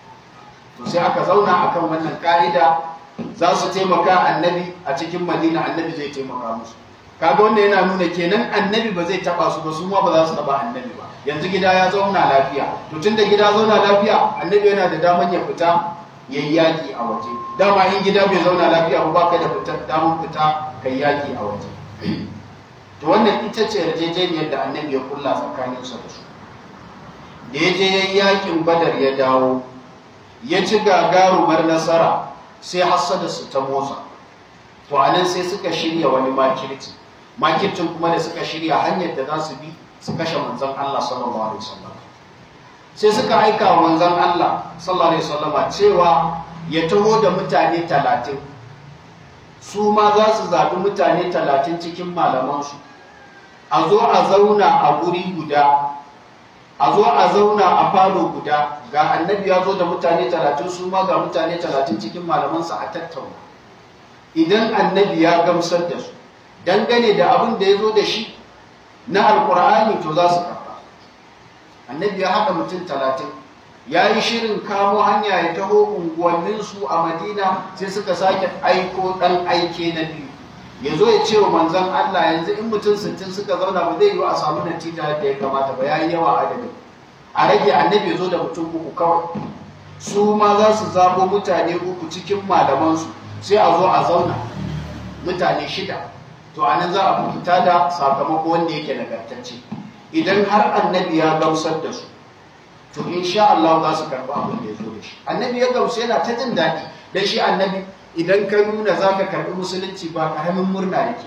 to sai aka zauna akan wannan ka'ida za su taimaka annabi a cikin madina annabi zai taimaka musu kaga wanda yana nuna kenan annabi ba zai taba su ba su ma ba za su taba annabi ba yanzu gida ya zauna lafiya to tunda gida zauna lafiya annabi yana da daman ya fita yayi yaki a waje dama in gida bai zauna lafiya ba baka da fita daman fita kai yaki a waje to wannan ita ce yarjejeniyar da annabi ya kulla tsakaninsa da su da ya je yayi yakin badar ya dawo ya ci gagarumar nasara sai hassada su ta motsa to anan sai suka shirya wani makirci makircin kuma da suka shirya hanyar da za su bi su kashe manzon Allah sallallahu alaihi wasallam sai suka aika wa manzon Allah sallallahu alaihi wasallama cewa ya taho da mutane talatin su ma za su zaɓi mutane talatin cikin malamansu a zo a zauna a guri guda a zo a zauna a falo guda ga annabi ya zo da mutane talatin su ma ga mutane talatin cikin malamansa a tattauna idan annabi ya gamsar da su dangane da abin da ya zo da shi na alkur'ani to za su karɓa annabi ya haɗa mutum talatin ya yi shirin kamo hanya ya taho unguwanninsu a madina sai suka sake aiko ɗan aike na biyu ya zo ya ce wa manzan allah yanzu in mutum sittin suka zauna ba zai yi a samu natija da ya kamata ba ya yi yawa adadin a rage annabi ya zo da mutum uku kawai su ma za su zabo mutane uku cikin malamansu sai a zo a zauna mutane shida to anan za a fita da sakamako wanda yake nagartacce idan har annabi ya gamsar da su to insha Allah za su karɓi abin da ya zo da shi annabi ya gamsu yana ta jin daɗi dan shi annabi idan ka nuna za ka karɓi musulunci ba ƙaramin murna yake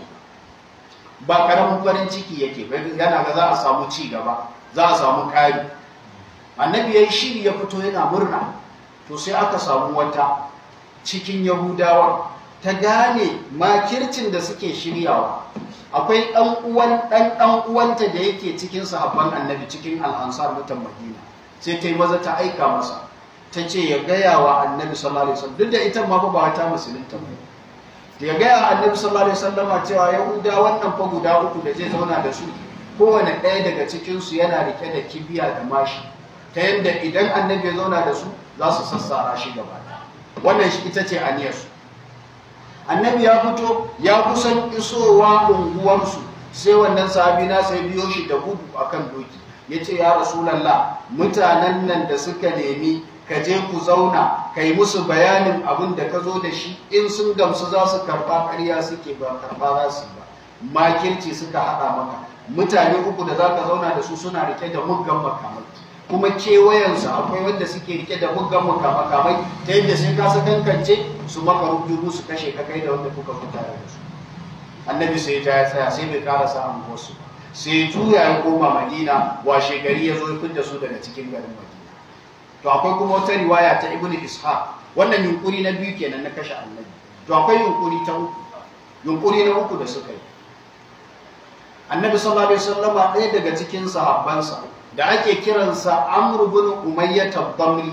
ba ƙaramin farin ciki yake yana ga za a samu ci gaba za a samu ƙari annabi ya yi shiri ya fito yana murna to sai aka samu wata cikin yahudawa ta gane makircin da suke shiryawa akwai ɗan uwan ɗan ɗan uwanta da yake cikin sahabban annabi cikin al'ansar mutan madina sai ta yi maza ta aika masa ta ce ya gaya wa annabi sallallahu alaihi wasallam duk da ita ma ba ta musulunta ba ya gaya wa annabi sallallahu alaihi wasallam cewa yahuda wannan fa guda uku da zai zauna da su kowane ɗaya daga cikin su yana rike da kibiya da mashi ta yadda idan annabi ya zauna da su za su sassara shi gaba wannan shi ita ce aniyarsu annabi ya fito ya kusan isowa unguwarsu sai wannan sahabi na sai biyo shi da gudu akan doki ya ce ya rasulallah mutanen nan da suka nemi ka je ku zauna ka yi musu bayanin abin da ka zo da shi in sun gamsu za su karɓa ƙarya suke ba karɓa za su ba makirci suka haɗa maka mutane uku da za ka zauna da su suna rike da muggan makamai kuma kewayensu akwai wanda suke rike da muggan makamai ta yadda sai ka kankance su maka rubutu su kashe ka kai da wanda kuka fita da su annabi sai ta tsaya sai bai karasa an wasu sai juya ya koma madina washe gari ya zo ya da su daga cikin garin madina to akwai kuma wata riwaya ta ibn ishaq wannan yunkuri na biyu kenan na kashe annabi to akwai yunkuri ta uku yunkuri na uku da suka yi annabi sallallahu alaihi wasallama ɗaya daga cikin sahabbansa da ake kiransa amr bin umayyah tabamri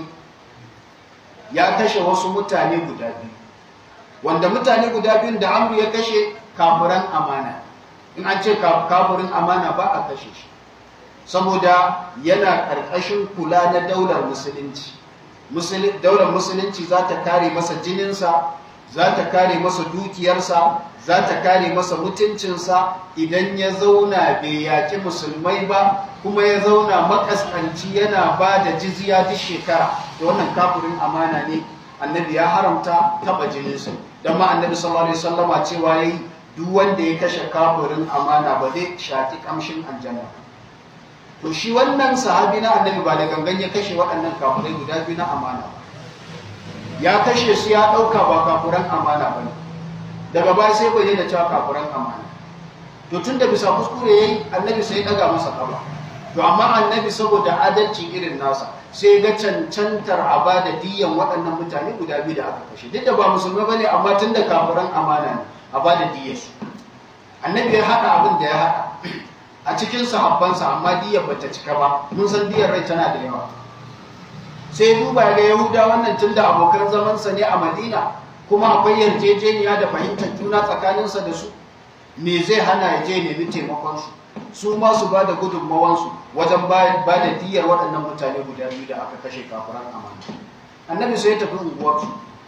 ya kashe wasu mutane guda biyu wanda mutane guda biyun da amru ya kashe kafiran amana in an ce kafirin amana ba a kashe shi saboda yana ƙarƙashin kula na daular musulunci daular musulunci za ta kare masa jininsa za ta kare masa dukiyarsa za ta kare masa mutuncinsa idan ya zauna bai yaƙi musulmai ba kuma ya zauna makaskanci yana ba da jizya duk shekara da wannan kafirin amana ne annabi ya haramta taɓa jininsa don ma annabi sallallahu alaihi wasallama cewa yayi duk wanda ya kashe kafirin amana ba zai shaki kamshin aljanna to shi wannan sahabi na annabi ba da gangan ya kashe waɗannan kafirai guda biyu na amana ba ya kashe su ya ɗauka ba kafiran amana ba ne daga baya sai bai da cewa kafiran amana to tun da bisa kuskure yayi annabi sai ya ɗaga masa kafa to amma annabi saboda adalci irin nasa sai ga cancantar a ba da diyan waɗannan mutane guda biyu da aka kashe duk da ba musulmai bane amma tun da kafiran amana ne a ba da diyarsu annabi ya haɗa abin da ya haɗa a cikin sahabbansa amma diyar bata cika ba mun san diyar rai tana da yawa sai duba ga yahuda wannan tun da abokan zamansa ne a madina kuma akwai yarjejeniya da fahimtar juna tsakaninsa da su me zai hana ya je nemi taimakonsu su ma su ba da gudunmawansu wajen ba da diyar waɗannan mutane guda biyu da aka kashe kafiran amana annabi sai ya tafi unguwarsu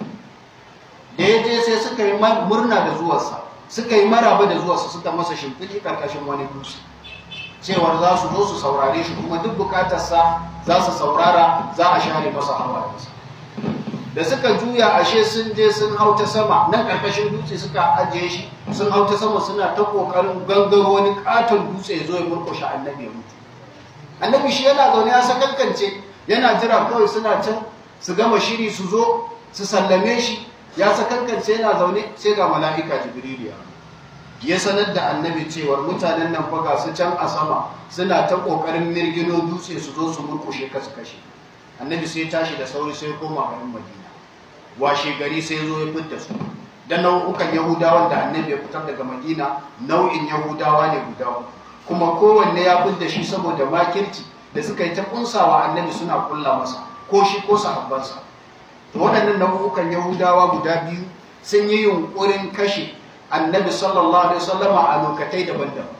da ya je sai suka yi murna da zuwarsa suka yi maraba da zuwarsa suka masa shimfiɗi ƙarƙashin wani dutse cewar za su zo su saurare shi kuma duk bukatarsa za su saurara za a share masa hawayensa da suka juya ashe sun je sun hau ta sama nan ƙarƙashin dutse suka ajiye shi sun hau ta sama suna ta ƙoƙarin gangaro wani ƙaton dutse ya zo ya murƙushe annabi ya mutu annabi shi yana zaune ya sakankance yana jira kawai suna can su gama shiri su zo su sallame shi ya sakankance yana zaune sai ga mala'ika jibril ya ya sanar da annabi cewar mutanen nan faga su can a sama suna ta kokarin mirgino dutse su zo su murkushe ka su kashe annabi sai tashi da sauri sai koma garin madina washe gari sai zo ya fitta su da nau'ukan yahudawan da annabi ya fitar daga madina nau'in yahudawa ne guda kuma kowanne ya fitta shi saboda makirci da suka yi ta kunsawa annabi suna kulla masa ko shi ko sahabbansa to waɗannan nau'ukan yahudawa guda biyu sun yi yunkurin kashe annabi sallallahu alaihi wasallama a lokatai daban-daban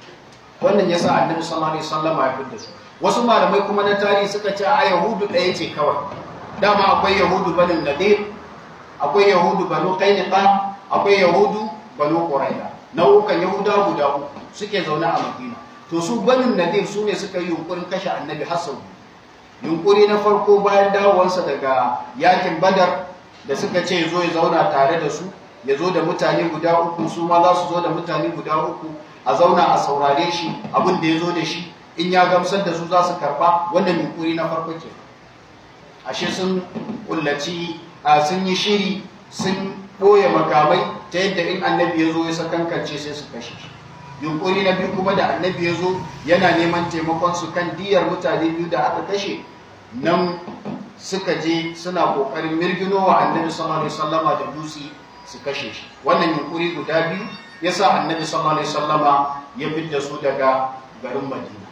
wannan yasa annabi sallallahu alaihi wasallama ya fitta su wasu malamai kuma na tarihi suka ce a yahudu ɗaya ce kawai dama akwai yahudu banin nadir akwai yahudu banu qainuqa akwai yahudu banu quraida nau'ukan yahuda guda uku suke zaune a madina to su banin nadir su ne suka yi yunkurin kashe annabi hassan yunkuri na farko bayan dawowarsa daga yakin badar da suka ce zo ya zauna tare da su ya zo da mutane guda uku su ma za su zo da mutane guda uku a zauna a saurare shi abin da ya zo da shi in ya gamsar da su za su karba wannan yunkuri na farko ke ashe sun kullaci a sun yi shiri sun ɓoye makamai ta yadda in annabi ya zo ya sakankance sai su kashe shi yunkuri na biyu kuma da annabi ya zo yana neman taimakon su kan diyar mutane biyu da aka kashe nan suka je suna kokarin mirgino wa annabi sallallahu alaihi wasallama da dutse su kashe shi wannan yunkuri guda biyu yasa annabi sallallahu alaihi wasallama ya fidda su daga garin madina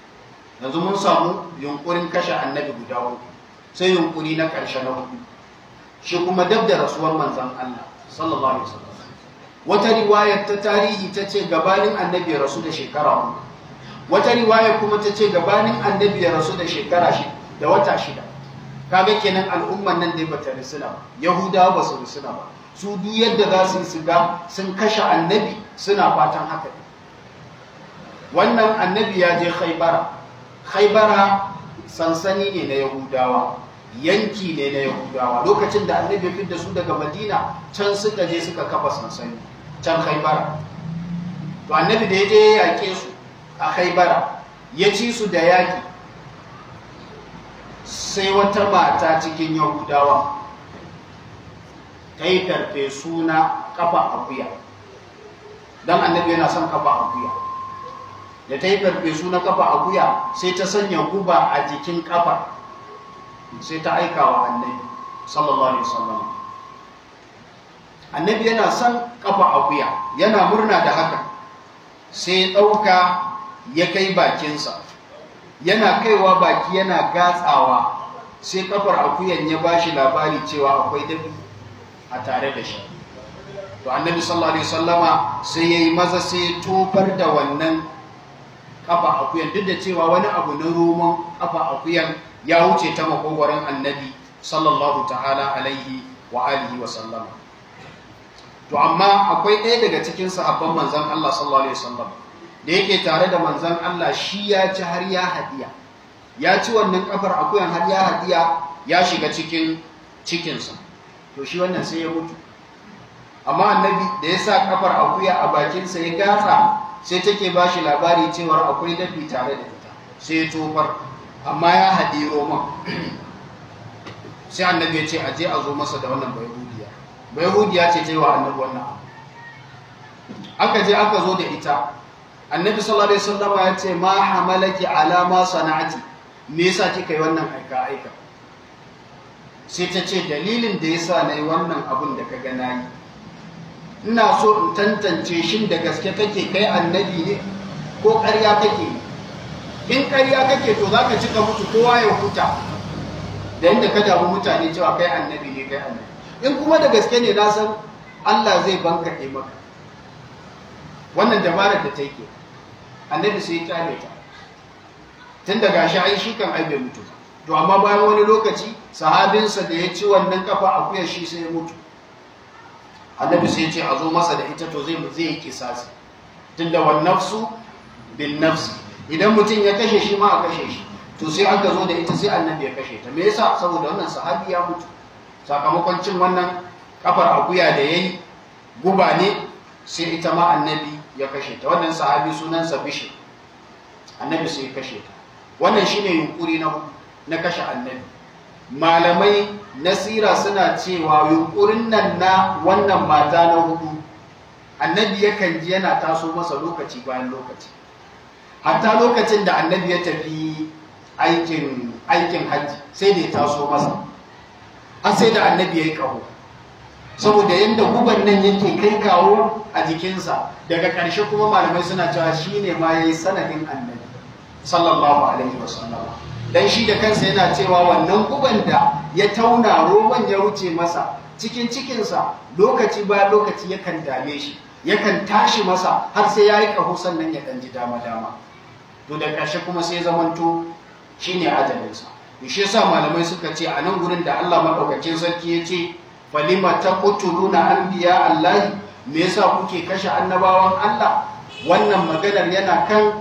yanzu mun samu yunkurin kashe annabi guda uku sai yunkuri na ƙarshe na hudu shi kuma dab da rasuwar manzan Allah sallallahu alaihi wasallam wata riwayar ta tarihi ta ce gabanin annabi ya rasu da shekara hudu wata riwaya kuma ta ce gabanin annabi ya rasu da shekara shi da wata shida kaga kenan al'umman nan dai bata risuna ba yahudawa ba su risuna ba su duk yadda za su yi su ga sun kashe annabi suna fatan haka wannan annabi ya je khaibara khaibara sansani ne na yahudawa yanki ne na yahudawa lokacin da annabi ya da su daga madina can suka je suka kafa sansani can khaibara to annabi da ya je ya yaƙe su a khaibara ya ci su da yaƙi sai wata mata cikin yahudawa ta yi karfe suna kafa akuya don annabi yana son kafa akuya da ta yi karfe suna kafa akuya sai ta sanya guba a jikin kafa sai ta aika wa annabi sallallahu alaihi wasallam annabi yana son kafa akuya yana murna da haka sai ya ɗauka ya kai bakinsa yana kaiwa baki yana gatsawa sai kafar akuyan ya bashi labari cewa akwai dabi a tare da shi to annabi sallallahu alaihi wasallama sai yayi maza sai ya tofar da wannan kafa akuyan duk da cewa wani abu na roman kafa akuyan ya wuce ta makogwaron annabi sallallahu ta'ala alaihi wa alihi wa sallama to amma akwai ɗaya daga cikin sahabban manzon Allah sallallahu alaihi wasallam da yake tare da manzon Allah shi ya ci har ya hadiya ya ci wannan kafar akuyan har ya hadiya ya shiga cikin cikinsa to shi wannan sai ya mutu amma annabi da ya sa kafar akuya a bakinsa ya gatsa sai take ba shi labari cewar akwai dafi tare da ita sai ya tofar amma ya haɗi roman sai annabi ya ce a je a zo masa da wannan bayhudiya bayhudiya ce ta yi wa annabi wannan abu aka je aka zo da ita annabi sallallahu alaihi wasallam ya ce ma hamalaki ala ma sana'ati me yasa kika yi wannan aika aika sai ta ce dalilin da yasa nayi wannan abun da kaga nayi ina so in tantance shin da gaske kake kai annabi ne ko ƙarya kake in ƙarya kake to zaka cika mutu kowa ya huta da inda ka damu mutane cewa kai annabi ne kai annabi in kuma da gaske ne na san Allah zai banka maka wannan dabarar da ta yi annabi sai ya kyale ta tun daga shi ai shi kan aibe mutu to amma bayan wani lokaci sahabinsa da ya ci wannan kafa akuyar shi sai ya mutu annabi sai ya ce a zo masa da ita to zai zai yi kisasi tunda wan nafsu bin nafsi idan mutum ya kashe shi ma a kashe shi to sai aka zo da ita sai annabi ya kashe ta me yasa saboda wannan sahabi ya mutu sakamakon cin wannan kafar akuya da yayi guba ne sai ita ma annabi ya kashe ta wannan sahabi sunansa bishir annabi sai ya kashe ta wannan shine yunkuri na na kashe annabi malamai nasira suna cewa yunkurin nan na wannan mata na hudu annabi yakan ji yana taso masa lokaci bayan lokaci hatta lokacin da annabi ya tafi aikin aikin hajji sai da ya taso masa har sai da annabi ya yi kaho saboda yadda guban nan yake kai kawo a jikinsa daga ƙarshe kuma malamai suna cewa shi ne ma ya yi sanadin annabi sallallahu alaihi wasallam dan shi da kansa yana cewa wannan guban da ya tauna roman ya wuce masa cikin cikinsa lokaci bayan lokaci yakan dame shi yakan tashi masa har sai ya yi ƙaho sannan ya ɗan ji dama-dama to da ƙarshe kuma sai zamanto shi ne ajalinsa shi yasa malamai suka ce a nan gurin da Allah maɗaukakin sarki ya ce falima ta kutuluna anbiya Allah me yasa kuke kashe annabawan Allah wannan maganar yana kan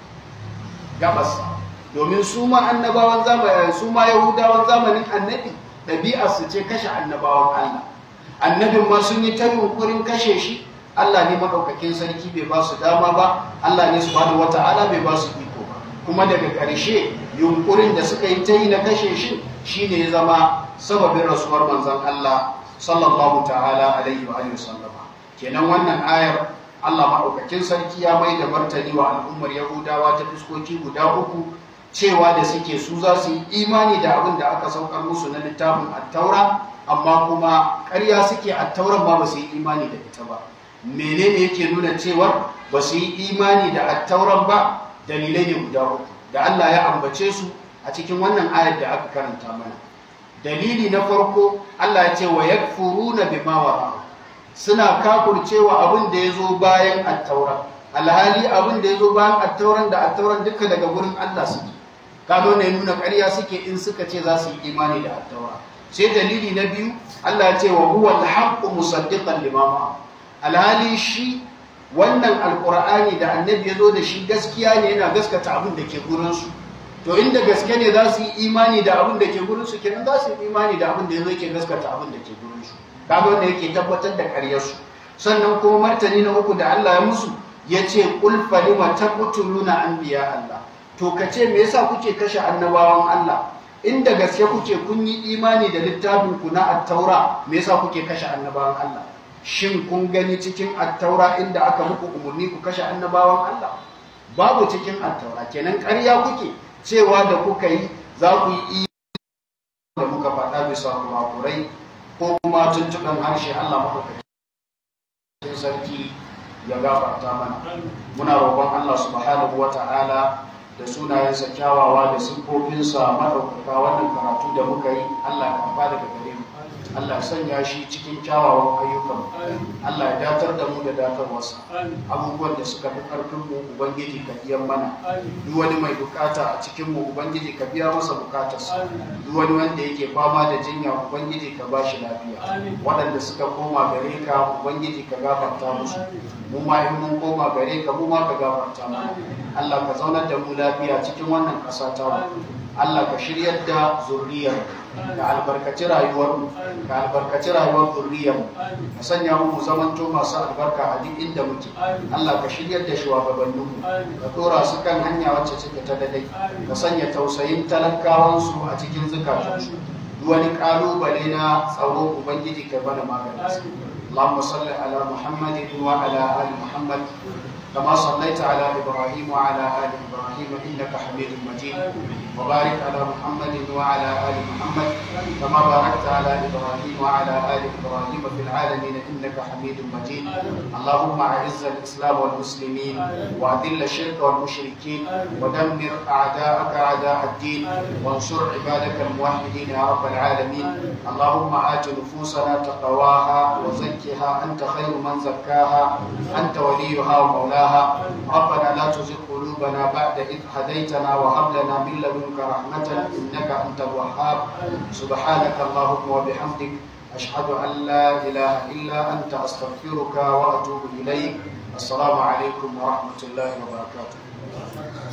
gabas domin su ma annabawan zamanin su ma yahudawan zamanin annabi ɗabi'ar su ce kashe annabawan Allah annabin ma sun yi ta yunkurin kashe shi Allah ne maɗaukakin sarki bai ba su dama ba Allah ne subhanahu wata'ala bai ba su iko ba kuma daga ƙarshe yunkurin da suka yi ta yi na kashe shi shine ya zama sababin rasuwar manzon Allah sallallahu ta'ala alaihi wa alihi sallama kenan wannan ayar Allah maɗaukakin sarki ya mai da martani wa al'ummar Yahudawa ta fuskoki guda uku cewa da suke su za su yi imani da abin da aka saukar musu na littafin attaura amma kuma ƙarya suke attauran ba ba su yi imani da ita ba menene yake nuna cewar ba su yi imani da attauran ba dalilai ne guda uku da Allah ya ambace su a cikin wannan ayar da aka karanta mana dalili na farko Allah ya ce wa yakfuruna bima wara suna kafurcewa abin da ya zo bayan attaura alhali abin da ya zo bayan attauran da attauran duka daga gurin Allah suke kado ne nuna ƙarya suke in suka ce za su yi imani da attaura sai dalili na biyu Allah ya ce wa huwa al-haqqu musaddiqan lima ma'a alhali shi wannan alqur'ani da annabi ya zo da shi gaskiya ne yana gaskata abin da ke gurin su to inda gaske ne za su yi imani da abin da ke gurin su kenan za su yi imani da abin da ya zo ke gaskata abin da ke gurin su kaga wanda yake tabbatar da ƙaryar su sannan kuma martani na uku da Allah ya musu ya ce qul falima taqtuluna anbiya Allah to kace me yasa kuke kashe annabawan Allah inda gaske kuke kun yi imani da littafin ku na at-taura me yasa kuke kashe annabawan Allah shin kun gani cikin at-taura inda aka muku umurni ku kashe annabawan Allah babu cikin at-taura kenan ƙarya kuke cewa da kuka yi za ku yi da muka faɗa bisa kurakurai ko kuma tuntuɓen harshe Allah maɗaukakin sarki ya gafarta mana muna roƙon Allah subhanahu wa ta'ala da sunayensa kyawawa da siffofinsa maɗaukaka wannan karatu da muka yi Allah ya karɓa daga gare mu Allah ya sanya shi cikin kyawawan ayyukan Allah ya datar da mu da datarwarsa abubuwan da suka fi ƙarfin mu ubangiji ka biyan mana duk wani mai bukata a cikin mu ubangiji ka biya masa bukatarsa duk wani wanda yake fama da jinya ubangiji ka ba shi lafiya waɗanda suka koma gare ka ubangiji ka gafarta musu mu ma in mun koma gare ka mu ma ka gafarta mana Allah ka zaunar da mu lafiya cikin wannan ƙasa ta mu Allah ka shiryar da zuriyar ka albarkaci rayuwar mu ka albarkaci rayuwar zuriyar mu ka sanya mu mu zamanto masu albarka a duk inda muke Allah ka shiryar da shugabannin mu ka dora su kan hanya wacce take ta dadai ka sanya tausayin talakawan su a cikin zukatansu duk wani kalubale na tsaro ubangiji ka bada maganin اللهم صل على محمد وعلى ال محمد كما صليت على ابراهيم وعلى ال ابراهيم انك حميد مجيد وبارك على محمد وعلى ال محمد كما باركت على ابراهيم وعلى ال ابراهيم في العالمين انك حميد مجيد اللهم اعز الاسلام والمسلمين واذل الشرك والمشركين ودمر اعداءك اعداء الدين وانصر عبادك الموحدين يا رب العالمين اللهم ات نفوسنا تقواها وزكها انت خير من زكاها انت وليها ومولاها ربنا لا تزغ قلوبنا بعد إذ هديتنا وهب لنا من لدنك رحمة إنك أنت الوهاب سبحانك اللهم وبحمدك أشهد أن لا إله إلا أنت أستغفرك وأتوب إليك السلام عليكم ورحمة الله وبركاته